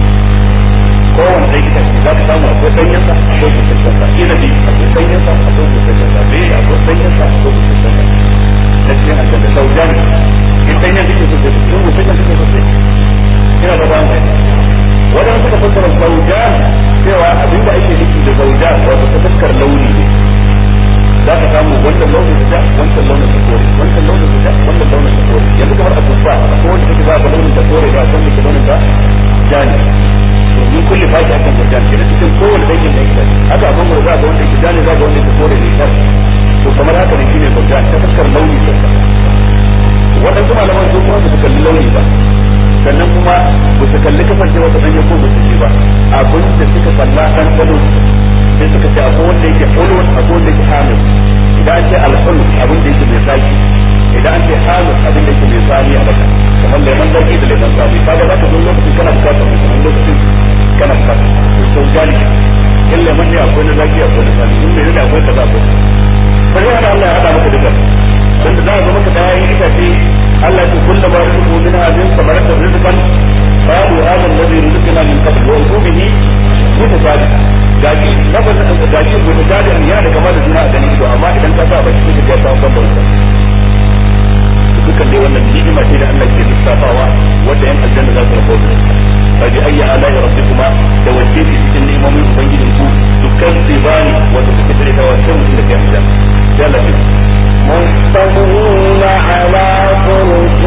kowane ɗan ita za ka samu akwai sanyin sa akwai kusurcin sa inabi akwai sanyin sa akwai kusurcin sa bai akwai sanyin sa akwai kusurcin sa na cikin aljanna saujani in sanyin suke so sai sun kusurcin suke so sai ina da ba mai wadanda suka fassara zaujan cewa abinda ake nufi da zaujan wato ta fuskar launi ne za ka samu wannan launin da wancan launin da kore wancan launin da wannan launin da kore yanzu kamar a tufa ko wanda take za ka launin da kore da san da launin da jani to min kulli fashi akan zaujan ke cikin kowane dangin da yake haka abin da za ka wanda yake jani za ka wanda yake kore ne kar to kamar haka ne shine zaujan ta fuskar launi da waɗansu malaman sun kuma su kalli launi ba sannan kuma ba su kalli kasance wata ɗanye ko ba su ce ba abin da suka kalla ɗan ɗano sai suka ce akwai wanda yake ulun akwai wanda yake hamil idan an ce al'ul abin da yake mai zaki idan an ce hamil abin da yake mai tsani a baka kamar lemon zaki da lemon misali kaga za ka zo lokacin kana bukatar mutum lokacin kana bukatar to gani in lemon ne akwai na zaki akwai na sani in mai ne akwai kaza akwai sai hada Allah ya hada maka duka wanda za a zo maka da yayin itace Allah ya kulla ma rizqu min hadin samarata rizqan qalu hadha alladhi rizqna min qabl wa ubihi mutasabi gaji lafazin gaji mutasabi ya da kamar da juna a ganin ido amma idan ka sa baki ka ta kan bauta dukkan dai wannan ni'ima ce da Allah ke lissafawa wanda yan aljanna za su rabu da fa bi ayyi ala'i rabbikuma da wacce ce cikin ni'imomin ubangijin ku dukkan zibani wanda suke tare da wannan mutum da ke aljanna ya Allah مستوين على فرش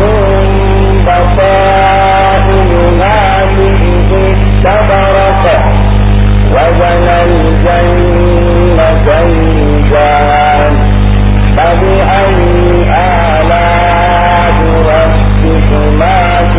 بصائرها من استبرق وزن الجنتين جان فبأي آلاء ربكما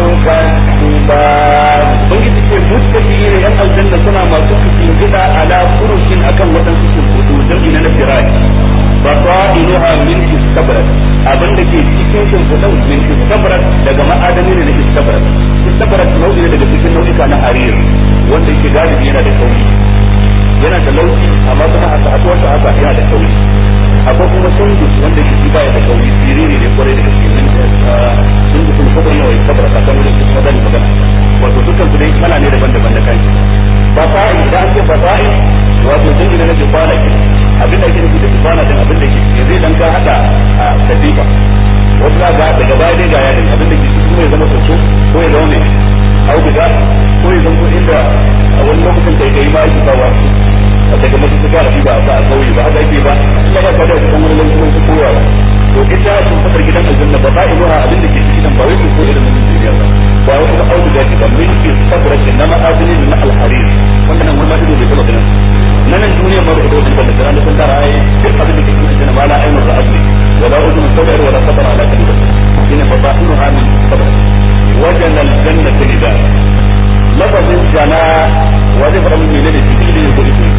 تكذبان ubangiji ce muttaki ne yan aljanna suna masu cikin gida ala furushin akan waɗansu shimfiɗu jami'i na firai ba fa'iluha min istabrak abin da ke cikin shimfiɗan min istabrak daga ma'adani ne na istabrak istabrak nau'i ne daga cikin nau'ika na harir wanda yake galibi yana da kauri yana da laushi amma kuma a sa'atuwarsa haka yana da kauri akwai kuma sundus wanda yake ba ya da kauri siriri ne kwarai da gaske min sundus ne kuma yawa istabrak akan wurin su kuma zan magana wato dukkan su dai kala ne daban-daban da kanki fasa'i idan an ce fasa'i wato dangi na jibana ke abin da ake nufi da jibana din abin da ke zai dan ka hada a kadifa wasu za ga daga baya dai ga yadin abin da ke kuma ya zama soso ko ya zama mai auduga ko ya zama inda a wani lokacin kai kai ma ake kawo daga masu suka rafi ba a sa a kauye ba haka ake ba ina ba ka da kuma wani lokacin su koyawa to ita sun fadar gidan aljanna ba ba inuha abin da ke cikin ba wai su ko irin mutum duniya ba ba wai kuma auduga ce ba min ke sabra ke na ma'adini na alharir wanda nan wani ido bai taba ganin na nan duniya ma ba ido bai taba ganin sun tara ai duk abin da ke cikin aljanna ma la ainu ra'at ne wala udun sabar wala sabar ala kalbi shine fa ba inuha min sabra wajen aljanna ta gida lafazin jana wa zai fara min menene cikin ne ko ita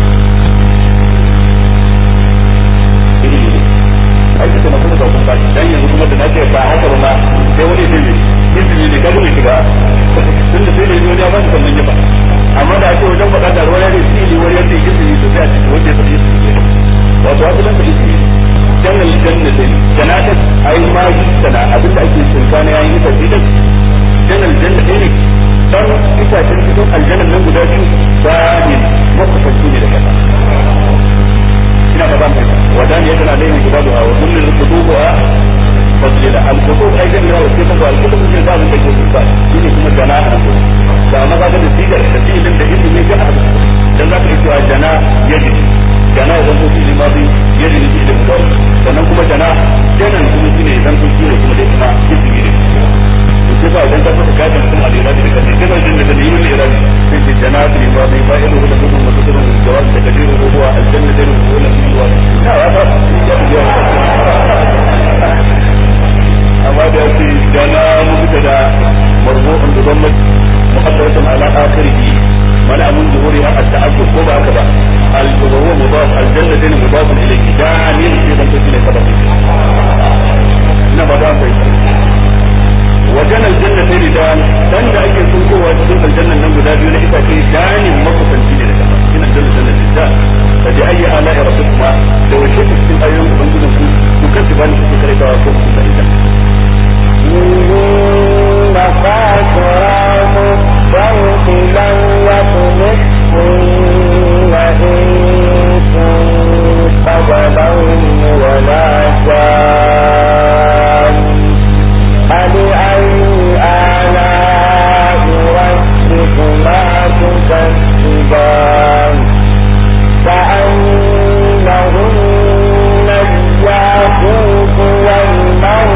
ai suka na kuma zaukun ba dan yanzu kuma da nace ba haka ba ma sai wani zai ne izini ne kaga mai shiga tun da sai ne wani ya ba su sannan ya ba amma da ake wajen faɗa da wani ne shi ne wani yadda izini to sai a cikin wanda ya tafi izini wato haka dan ka izini jannal jannati jannata ai ma sana abinda ake tsinka na yayin ita ce din jannal jannati ne dan itacen cikin aljannan nan guda biyu bayin makusanci ne da kasa ina ba zan fahimta wadan ya tana laifin guda da wa kullun rukutuha fasila al-kutub ai jami'a wa kutub al-kutub ne da abin da ke kusa shine kuma jana'a da amma kaga da sigar da filin da ilimi ga haka dan zaka yi cewa jana yaji jana idan ko fili ma bi yaji ne da mudawar sannan kuma jana janan kuma shine idan ko shine kuma dai kuma ilimi ne to sai ba idan ka saka kayan kuma da irabi da kace kana jin da yin irabi sai ce jana ne ma bai ba ilu da kuma mutum da jawab da kadiru huwa aljanna da huwa lam yuwa na wa ba amma da yake jana mubtada marfu'un bi dhammati muqaddaratan ala akhirih mana mun zuhuriha at-ta'aqqub ko ba haka ba al-huwa mudaf al-janna din mudaf ilayhi danin fi dhanbi ne sabab ina ba da fahimta wajen aljanna sai da dan da ake sunkowa cikin aljannan nan guda biyu na itace danin makusanci ne da kasa ina aljanna janna da fa bi ayyi ala rabbikuma da wace cikin ayoyin ubangijin ku ku kace bani ku kare ta ko ku kare ta إن خاسران الصوت لن يطمثهن إنس قبلهم ولا جان فبأي آلاء ربكما تكذبان كأنهن الياقوت والمرجان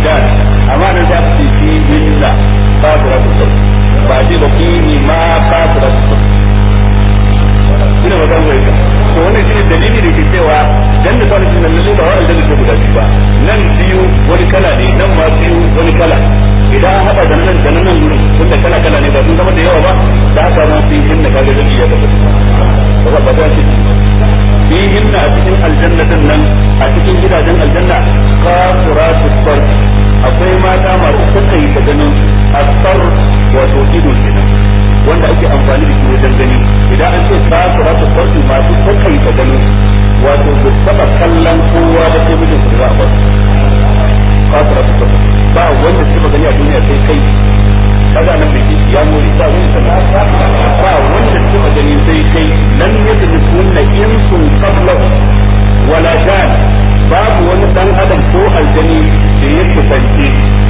aidan amma nan za su fi hinna kafiratu sar ba ce ba fihi ma kafiratu sar ina ba zan to wannan shine dalili da ke cewa dan da sanin nan lalle ba wa'anda da guda biyu ba nan biyu wani kala ne nan ma biyu wani kala idan an haɗa da nan da nan gurin tunda kala kala ne ba sun zama da yawa ba da haka ma fi hinna kaga zai iya tabbata ba ba ta ce fi hinna a cikin aljannatin nan a cikin gidajen aljanna kafiratu sarf akwai mata masu sakai ta ganin asfar wato ido kenan wanda ake amfani da shi wajen gani idan an ce kafiratu sarf masu sakai ta ganin wato ba taba kallon kowa ba sai mijin su za a bar kafiratu sarf ba wanda suka gani a duniya sai kai kaga nan bai ya mori ba wani sana ba wanda suka gani sai kai lam yadrikunna insun qablahu wala jan babu wani dan adam ko aljani da ya kusance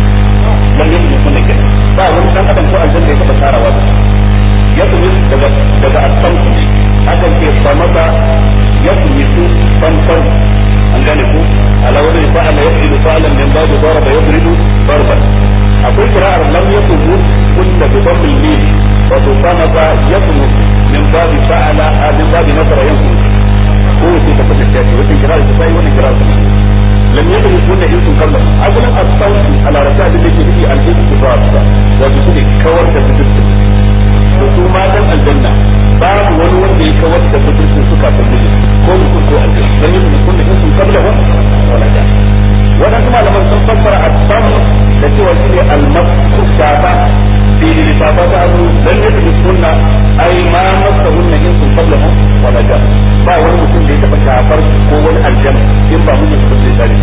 lam yadrikunna kenan ba wani dan adam ko aljani da ya taba tarawa da ya kuma daga daga asan ne akan ce ba masa ya kuma su fanfan an gane ku ala wani fa'ala yaf'ilu fa'lan min babu daraba yadribu darban akwai kira'ar lam yakun kunna bi dhammil mim wa tusamata yakun min babi fa'ala min babi nasara yakun ko wace ta fata ta ce wata kira'ar ta sai wannan kira'ar ta lam yakun kunna in sun kalla asalin as-sawt ala rasul da yake nufi al-ittifaq wa bi kulli kawar da fitin to su matan aljanna babu wani wanda ya kawar da fitin suka tabbata ko mutum ko aljanna lam yakun kunna in sun kalla wala da wadansu malaman sun fassara as-sam da cewa shi ne al-masu shafa fi lisafa ta hannu dan yadda da sunna ai ma masa hunna in sun qabla hu wala ja ba wani mutum da ya taba shafar ko wani aljan in ba mun da sai tare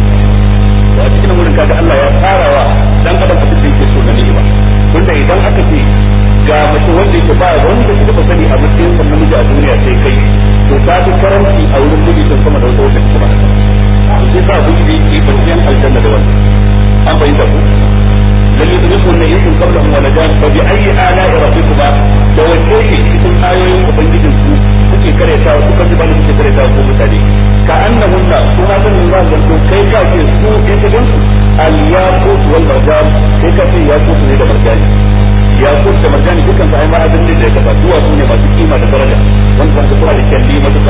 to a cikin wurin kaga Allah ya tsarawa dan adam abin da yake so na ni'ima tunda idan aka ce ga mutum wanda yake ba wanda ya taba sani a matsayin sa namiji a duniya sai kai to ta fi karanci a wurin miji sun sama da wata wata kuma sai sa abin da yake bayan aljanna da wannan an bayyana ku lam yudrikun yakum qablahum wala jan fa bi ayyi ala'i rabbikuma da wace ce cikin ayoyin ubangijin su kuke kareta kuka ji bani kuke kareta ko mutane ka annahunna su ma san za su zanto kai ka ce su in ka gansu al yaqut wal marjan kai ka ce yaqut ne da marjan yaqut da marjan dukan su ai ma adin ne da kafa duwa su ne masu kima da daraja wanda zaka suna da kyalli matuka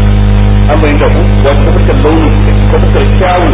an bayyana ku wanda ta fuskar launi ta fuskar kyawun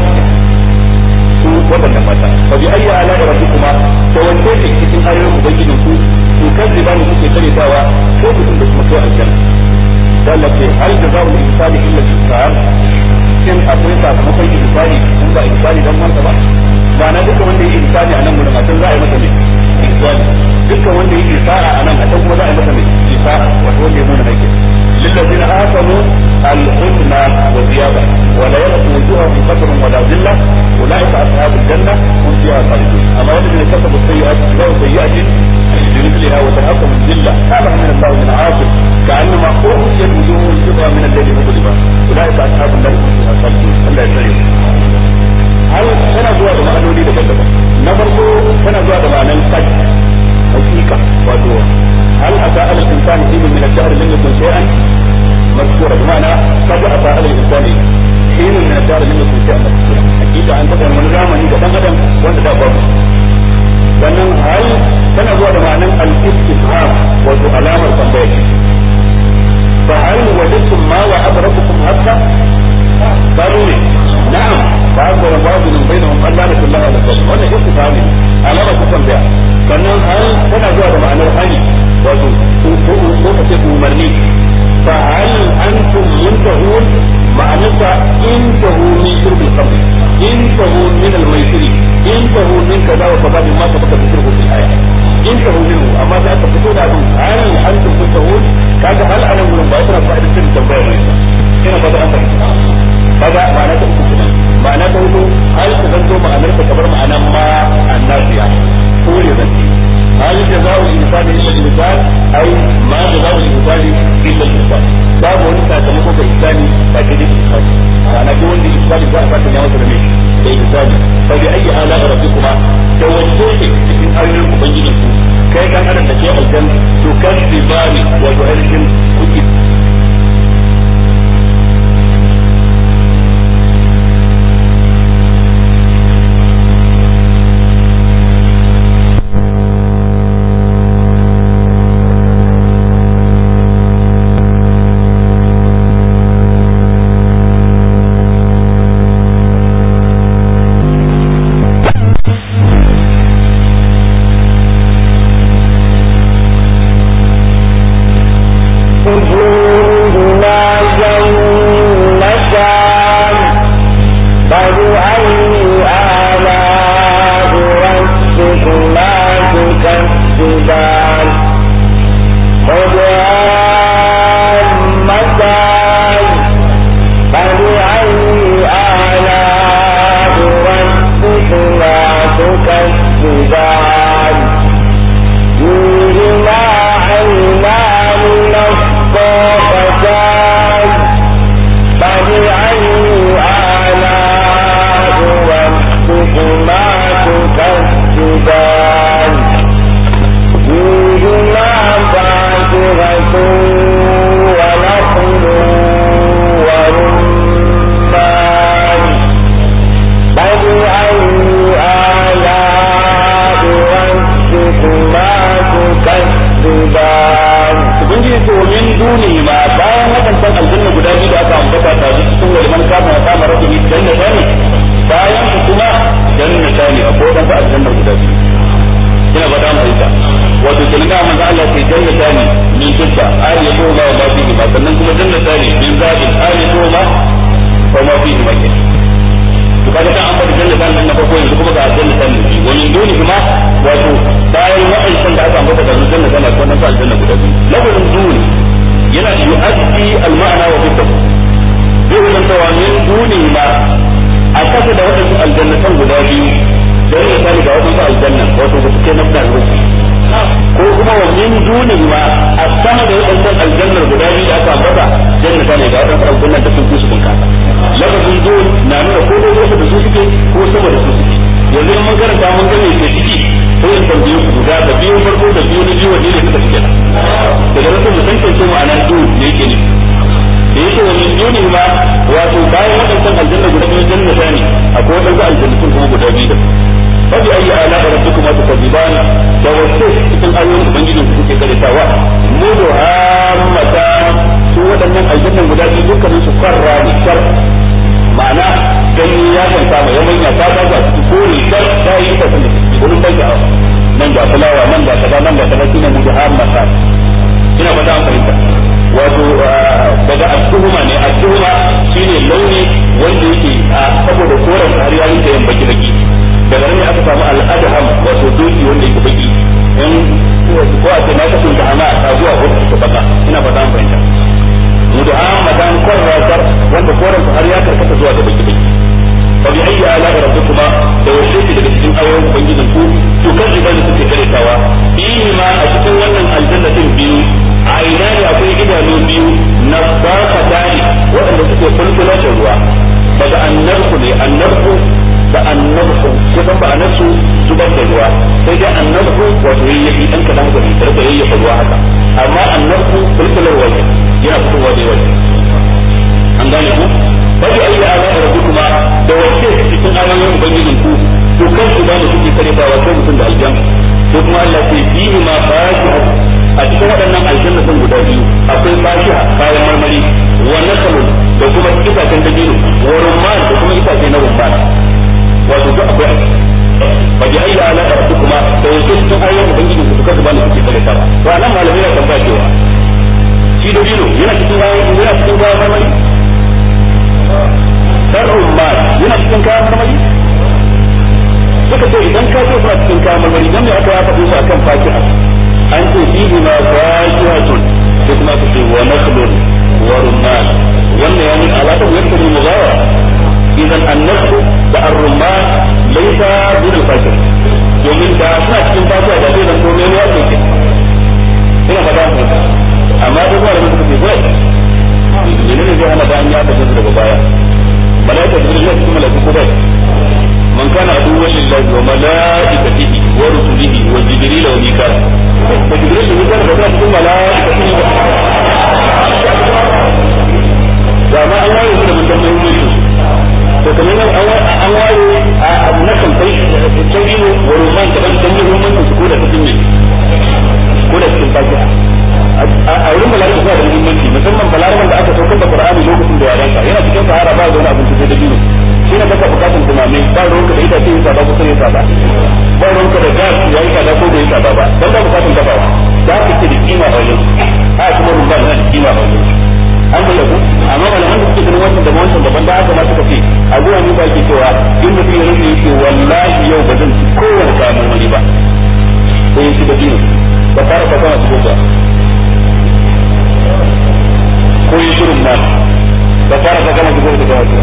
su waɗannan mata fa bi ayyi ala rabbikuma da wanne ne cikin ayoyin ubangijin ku to kan riba ne kuke karetawa ko mutum da kuma kai aljanna dalla ce hal jazaa'u al-ihsani illa al-ihsan in akwai sakamakon ihsani in ba ihsani dan wanda ba ba na duka wanda yake ihsani a nan gurin a can za a yi masa ne ihsani duka wanda yake sa'a a nan a can kuma za a yi masa ne isa'a wato wanda ya nuna aikin للذين آمنوا الحسنى وزيادة ولا يلقوا وجوههم قدر ولا ذلة أولئك أصحاب الجنة هم فيها خالدون أما الذين كسبوا السيئات جزاء سيئة بمثلها وترهقهم الذلة هذا من الله من عاصم كأنما أغشيت وجوههم قطعا من الليل مظلمة أولئك أصحاب النار هم فيها خالدون الله يسلم هل سنة زوا da ma'anoni daban-daban na farko tana zuwa da ma'anan kai hakika wato هل أتى على الإنسان حين من الدهر لم يكن شيئا مذكورا بمعنى قد أتى على الإنسان حين من الدهر لم يكن شيئا مذكورا أكيد أن تكون من زمن إذا كان غدا وأنت لا باب sannan hal tana zuwa da ma'anar al-istifham wato alamar tambaya fa hal wajadtum ma wa adrakukum hatta qalu ne na'am fa azara ba'dhum bainahum alla nakullaha wa sallam wannan istifham ne alama ta tambaya sannan hal tana zuwa da ma'anar hani wato ko ka ce umarni fa hal antum muntahun ma'anarsa intahu min shurbil khamr intahu min al-maisiri intahu min kaza wa kaza mimma sabaka bi shurbil aya intahu minhu amma da aka fito da abin hal antum muntahun kaga hal anan gurin ba tana fa'idar cikin tambaya ne ina ba da an fahimta kaga ma'ana ta uku kenan ma'ana ta hudu hal ka zanto ma'anarsa kamar ma'anar ma annasiya kore zanti هل جزاء الإنسان إلا الإنسان أي ما جزاء الإنسان إلا الإنسان باب wani sakamako ga insani ba ke da insani ma'ana duk wanda insani za a fata ya masa da me da insani fa bi ayi ala rabbikuma da wanne ne cikin ayoyin ubangijin ku kai kan adam da ke aljan to kan bibani wato ainihin kuki bane bayan su kuma jannata ne akwai wadansu aljanna guda biyu ina ba dan fahimta wato kenan da manzo Allah ke jannata ne min dukka ayatu ma wa ma fihi ma sannan kuma jannata ne min zabin ayatu ma wa ma fihi ma ke to kaga dan an fara jannata ne na farko yanzu kuma ga jannata ne wa min duni kuma wato bayan wa'ancan da aka ambata da jannata ne akwai wadansu aljanna guda biyu lafazin duni yana yu'addi al-ma'na wa bihi zai zantawa min duni ma a kasa da waɗansu aljannatan guda biyu don ya sani ga waɗansu aljannan wato ba su kai nafna rufi ko kuma wa min duni ma a sama da waɗansu aljannar guda biyu da aka ambata jannata ne ga waɗansu aljannan da sun fi su bunkasa lafazin dun na nuna ko dai wasu da su suke ko sama da su suke yanzu in mun karanta mun ga me ke ciki ko in tambaye ku guda da biyu farko da biyu na biyu wanne ne suka fi kenan daga nan sai mu tantance ma'anar dun ne yake nufi da yake wa min duni ma wato bayan waɗannan aljanna guda biyu jannata ne akwai waɗansu aljannatun kuma guda biyu da fa bi ayyi ala rabbikuma tukadiban da wasu cikin ayoyin ubangijin su suke karitawa mudu hammata su waɗannan aljannan guda biyu dukkanin su farra ne shar ma'ana gani ya kan sama ya manya ta ta ga su kore shar ta yi ta sanin wurin bai da nan ga fulawa nan ga kaza nan ga kaza shine mudu hammata ina ba ta fahimta wato daga asuhuma ne asuhuma shine launi wanda yake saboda koren har ya rinka yin baki baki daga nan ne aka samu al'adham wato doki wanda yake baki in ko a ce na kasu da ana ta zuwa wata take baka ina fata an fahimta mudu'an madan kwarratar wanda koren har ya karkata zuwa da baki baki fa bi ayyi ala rabbikuma da wace ce daga cikin ayoyin ubangijin ku to kan ibada suke karetawa fihi ma a cikin wannan aljannatin biyu a ina ne akwai idanu biyu na baka tani waɗanda suke fulfula da ruwa daga annabku ne annabku da annabku kusan ba annabku zubar da ruwa sai dai annabku wato yayyafi dan kadan ga fitar da yayyafa ruwa haka amma annabku fulfular waje yana fitowa da waje an gane ku bai ayi ala rabbikuma da wace cikin ayoyin ubangijin ku to kan su ba mu suke kare ba wato mutum da aljan ko kuma Allah ce fihi ma fa'iha a cikin waɗannan aljanna sun guda biyu akwai fashiha kayan marmari wa nakalun da kuma itacen dabino wa rumman da kuma itace na rumman wato duk akwai fa bi ayyi ala rabbikuma da wato cikin ayoyin ubangiji su kasu bani suke kare ta to anan malamai na tambaya cewa shi dabino yana cikin ayoyin yana cikin kayan marmari dan rumman yana cikin kayan marmari suka ce idan ka ce suna cikin kayan marmari dan ne aka ya faɗi su akan fashiha an ce fihi ma fajihatun sai kuma ka ce wa nakhlun wa rumman wannan yani alaƙar yadda ne mugawa idan annakhu da ar-rumman laysa bil fajr domin da suna cikin fatiha da zai zanto mai ruwa ke ina ba da amma da zuwa da suka ce bai menene zai hana bayan ya tafi daga baya malaika jibril ne kuma malaika ko bai من كان عدوا لله وملائكته ورسله وجبريل وميكال فجبريل وميكال بدأ تكون ملائكته وما الله يقول من دم يوميشه وكمان an ware a abu na kamfai tabiru wa ruman da ban dan muhimmancin su ko da cikin ne ko da cikin fatiha a wurin malaka suna da muhimmanci musamman balaraman da aka saukar da qur'ani lokacin da yaranka yana cikin sahara ba da wani abin sai da biyu shi ne baka bukatun tunani ba ruwanka da ita ce yin tsada ko sai yin tsada ba ruwanka da gas ya yi tsada ko bai yi tsada ba dan ba bukatun dafawa da ka ce da kima a wajen a kuma rumba na da kima a wajen an da ku amma malaman da suke ganin wancan da wancan daban da haka ma suka ce a zuwa ni ba ke cewa in mutum ya rufe yake wallahi yau ba zan ci kowane kayan marmari ba sai ya ci da biyu ba fara ka sama cikin ba ko yi shirin ma ba fara ka sama cikin da ba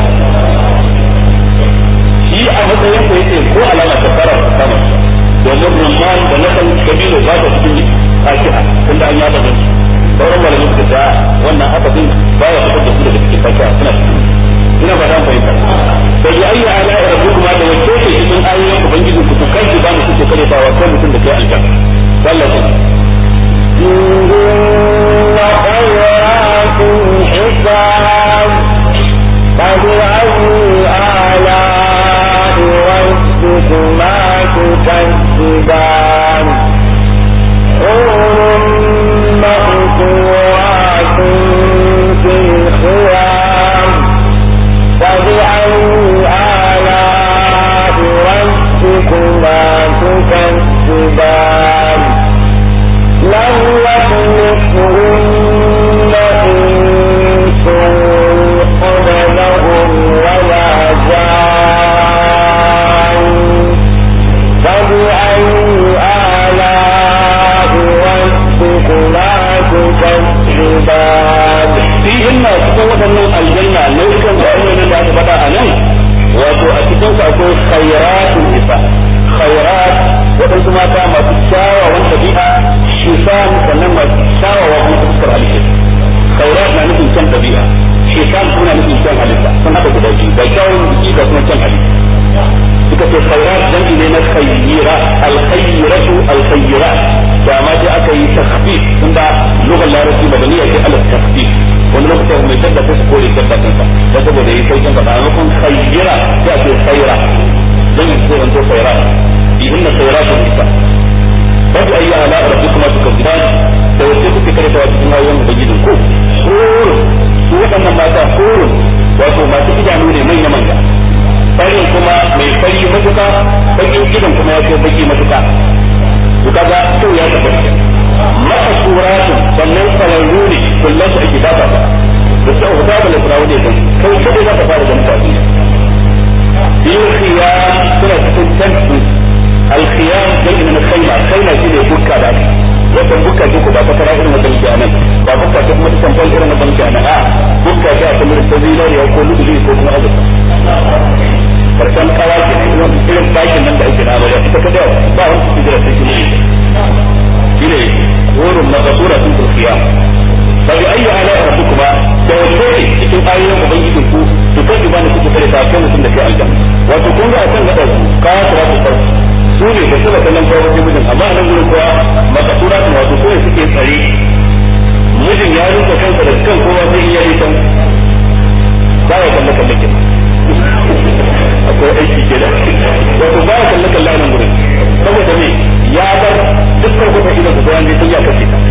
shi a matsayin ko yake ko alama ta fara ta sama domin rumman da na san kabilo ba ta cikin fashi'a tunda an yaba zan sauran malamin suka ta wannan haka din baya fitar da su daga cikin fashi'a suna cikin ina ba dan fahimta da ya ayya ala rabbukuma da wato ke cikin ayoyin ubangiji ku to kai ba mu suke karetawa kai mutum da kai aljanna sallallahu وخيرات حساب فبأي آلاء ربكما تكذبان حور مقصورات في الخيام فبأي khairatun nisa khairat waɗansu mata masu kyawawan ɗabi'a shisan sannan masu kyawawa kuma fuskar halitta khairat na nufin kyan ɗabi'a shisan kuma nufin kyan halitta sun haɗa guda biyu da kyawun jiki da kuma kyan halitta suka ce khairat jam'i ne na khayyira alkhayratu alkhayra da ma sai aka yi takhfif tunda lugar larabci madaniya ce ala takhfif wani lokacin mai shadda sai su kore shadda kansa da saboda yi saukin sa maimakon khayyira sai a ce khayra dan yi sai zanto khayra bihinna khayratun nisa babu ayi ala rabbikuma tukazziban da wace kuke karanta wa cikin ayoyin ubangijin ku hurun su waɗannan mata hurun wato masu idanu ne manya manya farin kuma mai fari matuka bakin gidan kuma ya ce baki matuka to kaga kyau ya tabbata maka suratun sannan sararru ne kullum su ake bata ba da sau da ba da farawo ne kan kai kada za ka fara da mutane bil khiyam suna cikin tantu al khiyam dai na khayma khayma shine bukka da wannan bukka ce ko ba ta fara irin wannan kenan ba bukka ce kuma ta tambayar irin wannan kenan a bukka ce a kamar ta zinariya ko lulu ko kuma azurfa karshen kawa ke irin bakin nan da ake na amarya ita kada ba wani su jira sai kuma shi ne wurin mazabura sun turkiya ba bi ayyu ala rabbukuma da wato ne cikin ayoyin ubangijin ku su kan ba ne kuka kare ta mutum da kai aljanna wato kun ga akan gaba ka ta ta ta su ne da suka kallon kawo mijin amma nan gurin kuwa mazabura sun wato ko suke tsare mijin ya rufe kansa da kan kowa sai iya yi kan ba ya kalle kalle kenan akwai aiki ke da wato ba ya kalle kalle nan gurin saboda me ya bar dukkan kuma idan ku bayan sun ya kace ta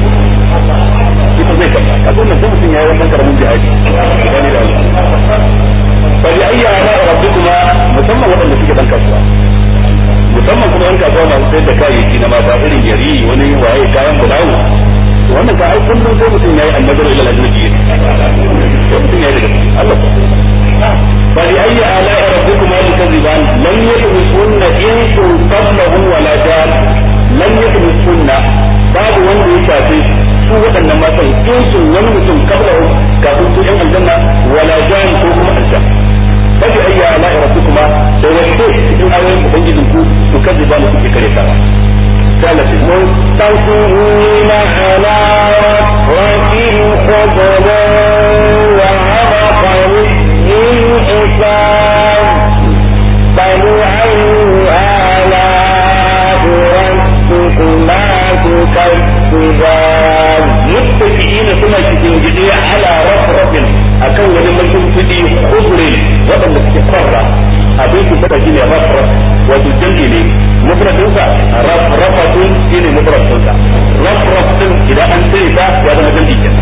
ita zai kalla ka zo nan mutum yayi wannan karamin jihadi wani da Allah fa bi ayyi ala rabbikuma musamman wadanda suke dan kasuwa musamman kuma yan kasuwa masu sayar da kayayyaki na mata irin yari wani waye kayan bulawu wannan ka ai kullum sai mutum yayi annabar ila al-ajnabi sai mutum yayi daga Allah فبأي آلاء ربكما تكذبان لم يطمسهن إنس قبله ولا جان لم يطمسهن باب wanda ya shafi su waɗannan matan insun wani mutum kabla kafin su yan aljanna wala jan ko kuma aljan fabi ayya ala rabbikuma da wato cikin ayoyin ubangijin ku to kaji ba kuke kare ta ثالث متكئين على رفرف خضر وعبقري الحساب فبأي آلاء ربكما تكذبان متكئين suna cikin gidi ala rafrafin akan wani mulkin kudi khudri wadanda suke kwarra abin su fada shine rafraf wato jami ne mufradin sa rafrafatun shine mufradin sa rafraf din idan an sai ta ya zama jami kenan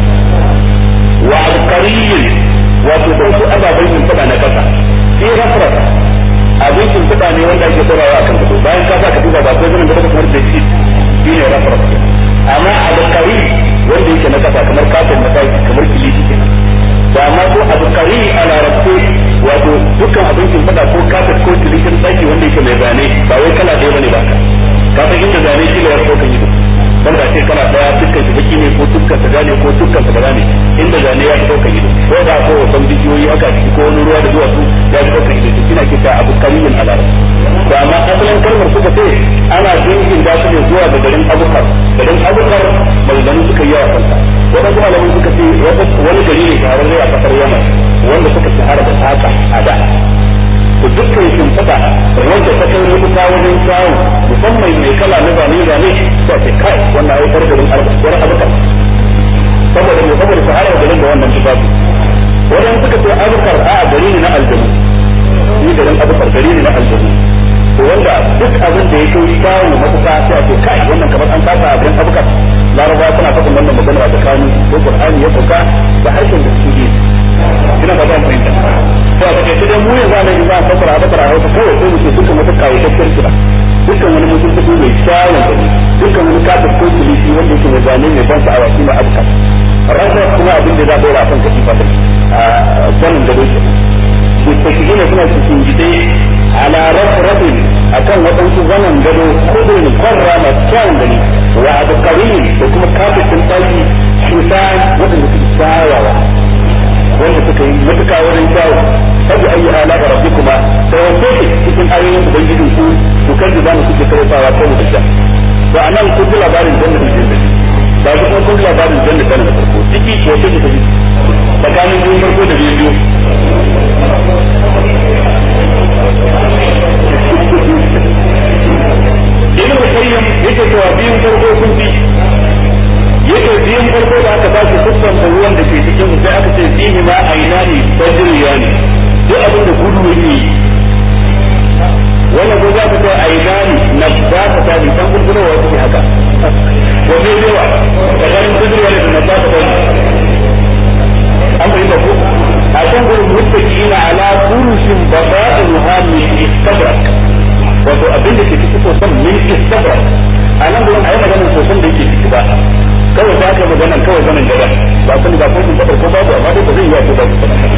wa alqariyin wato da su ababai sun fada na kasa sai rafraf abin sun fada ne wanda ake tsorawa akan gado bayan ka sa ka duba ba ko zaman da kamar da shi shine rafraf amma alqari wanda yake na kasa kamar kafin na daki kamar kiliti kenan da amma ko abu kari a larabce wato dukkan abincin fada ko kafin ko kilitin daki wanda yake mai zane ba wai kala ɗaya bane ba ka san inda zane shi ne ya so kan yi wanda ce kana daya dukkan shi baki ne ko dukkan ta gane ko dukkan ta gane inda zane ya so kan yi ko da ko wasan bidiyoyi haka ciki ko wani ruwa da duwatsu ya so kan yi to kina kita abu kariyin a larabce to amma asalin kalmar suka ce ana dingin da su ne zuwa ga garin abukar garin abukar maganganu suka yi yawa kanta waɗansu malamin suka ce wani gari ne shahararre a kasar yaman wanda suka shahara da saka a da to dukkan shimfiɗa wanda ta kai rubuta wajen kyawun musamman mai kala na zane zane ta ce kai wannan ai kar garin wani abukar saboda mai saboda shahara garin da wannan tufafi wajen suka ce abukar a gari ne na aljanu ni garin abukar gari ne na aljanu to wanda duk abin da ya kai kyawu matuƙa sai a ce kai wannan kamar an kasa abin abukar laraba suna faɗin wannan magana da kanu ko qur'ani ya sauka da harshen da suke ina ba zan fahimta to a take sai mu yanzu ne za a fasara a fasara a wata kawai sai mu ce dukkan wata kayataccen kira dukkan wani mutum ta mai kyawun gani dukkan wani kafin ko kilisi wanda yake mai zane mai ban sha'awa shi ma abuka rasa kuma abin da za a ɗora a kan katifa da a zanin da doke mutakilina suna cikin gide ala rafrafin akan waɗansu zaman gado kudin kwarra masu kyawun gani wa abu da kuma kafin tsaki shusan waɗanda suke kyawawa wanda suka yi matuka wurin kyawu sabi ayi ala rabbikuma da wato ce cikin ayoyin ubangiji ku ku kan da zamu kuke karantawa ko da sha to anan kun ji labarin jannatul jannati ba ku kuma kun ji labarin jannatul da farko ciki wato ce ta tsakanin biyun farko da biyu biyu ibn qayyim yake cewa biyun farko sun fi yake biyun farko da aka ba shi dukkan ruwan da ke cikin sai aka ce fihi ma ainani tajriyani duk abin da gudu yake wannan ko za ka ce ainani na ba ka ta bi san gurgurwa wasu haka wanne yawa tsakanin tajriyani da na ba ka ta an fahimta ko a kan gurin muttaqina ala furushin baba'iha min istabrak wato abin da ke ciki sosan min istabrak a nan gurin ayi maganar sosan da yake ciki ba kawai ta aka magana kawai zaman gaba ba kun ba kun tabar ko babu amma dai ba zai iya ko ba amma dai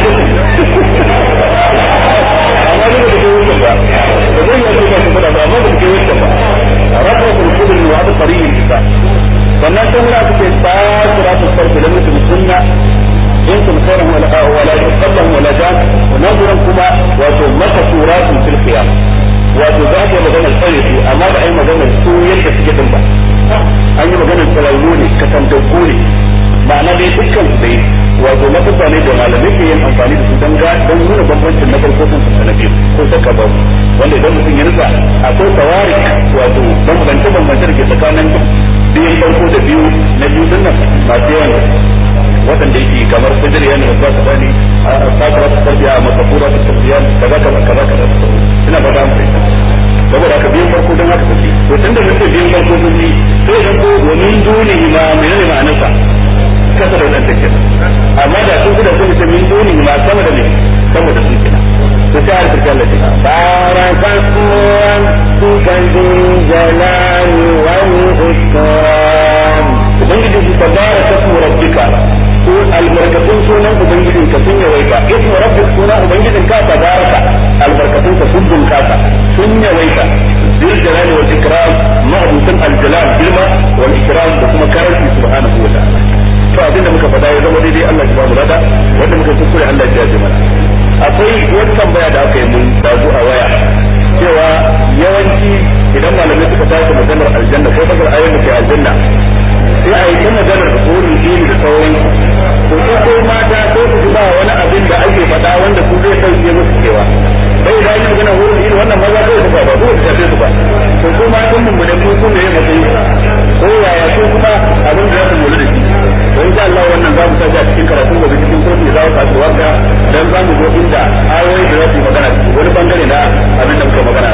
da ke wuce ba ba zai iya ko ba ba amma da ke wuce ba rafa kun kudin wa da tarihin kisa sannan sun ra suke tsara su farko da mutum sunna in kun khairan wala wala yusallam wala jan nazuran kuma wato makasuratun fil qiyam wato za ka yi maganar tsare su amma ba a yi maganar su yadda suke din ba an yi maganar tsararru ne katangaggu ne ma'ana dai dukkan su dai wato lafasa ne da malamai ke yin amfani da su don ga don nuna bambancin na farko sun na biyu ko saka ba wanda idan mutum ya nutsa akwai tawari wato bambance bambance da ke tsakanin biyun farko da biyu na biyu din nan masu yawan waɗanda yake kamar fajr yana da ba ta bani a sakara ta tarbiya a makabura ta tarbiya kaza kaza kaza kaza ina ba da mu saboda haka biyan farko don haka take to tun da nake biyan farko sun yi sai dan ko wa min dunihi ma menene ma'anarsa kasa da wannan take amma da sun guda sun ce min dunihi ma sama da me sama da sun kina to sai har kirkan Allah بارك اسم ربك ذو الجلال والإكرام ubangiji su tabaraka ismu rabbika ko albarkatun sunan ubangijin ka sun yawaita ismu rabbik sunan ubangijin ka tabaraka albarkatun ka sun bunkasa sun yawaita bil jalali wal ikram ma'budan al jalal bilma wal ikram da kuma karanci subhanahu wa ta'ala to abin da muka faɗa ya zama daidai Allah ya ba mu rada wanda muka kuskure Allah ya ji mana akwai wani tambaya da aka yi mun dazu a waya cewa yawanci idan malamai suka tashi maganar aljanna ko fasar ayoyin da ke aljanna sai a yi ta maganar horin dini da sauran to su ko mata ko su ji ba wani abin da ake faɗa wanda su zai sauke musu cewa bai da yin magana horin dini wannan maza zai su ba ba ko su su ba to su ma sun mummune ko su ne matsayi ko yaya su kuma abin da za su lura da shi to insha Allah wannan za mu tashi a cikin karatu gobe cikin kurmi za mu tashi waka dan za mu zo inda ayoyi da za su yi magana wani bangare na abin da muka magana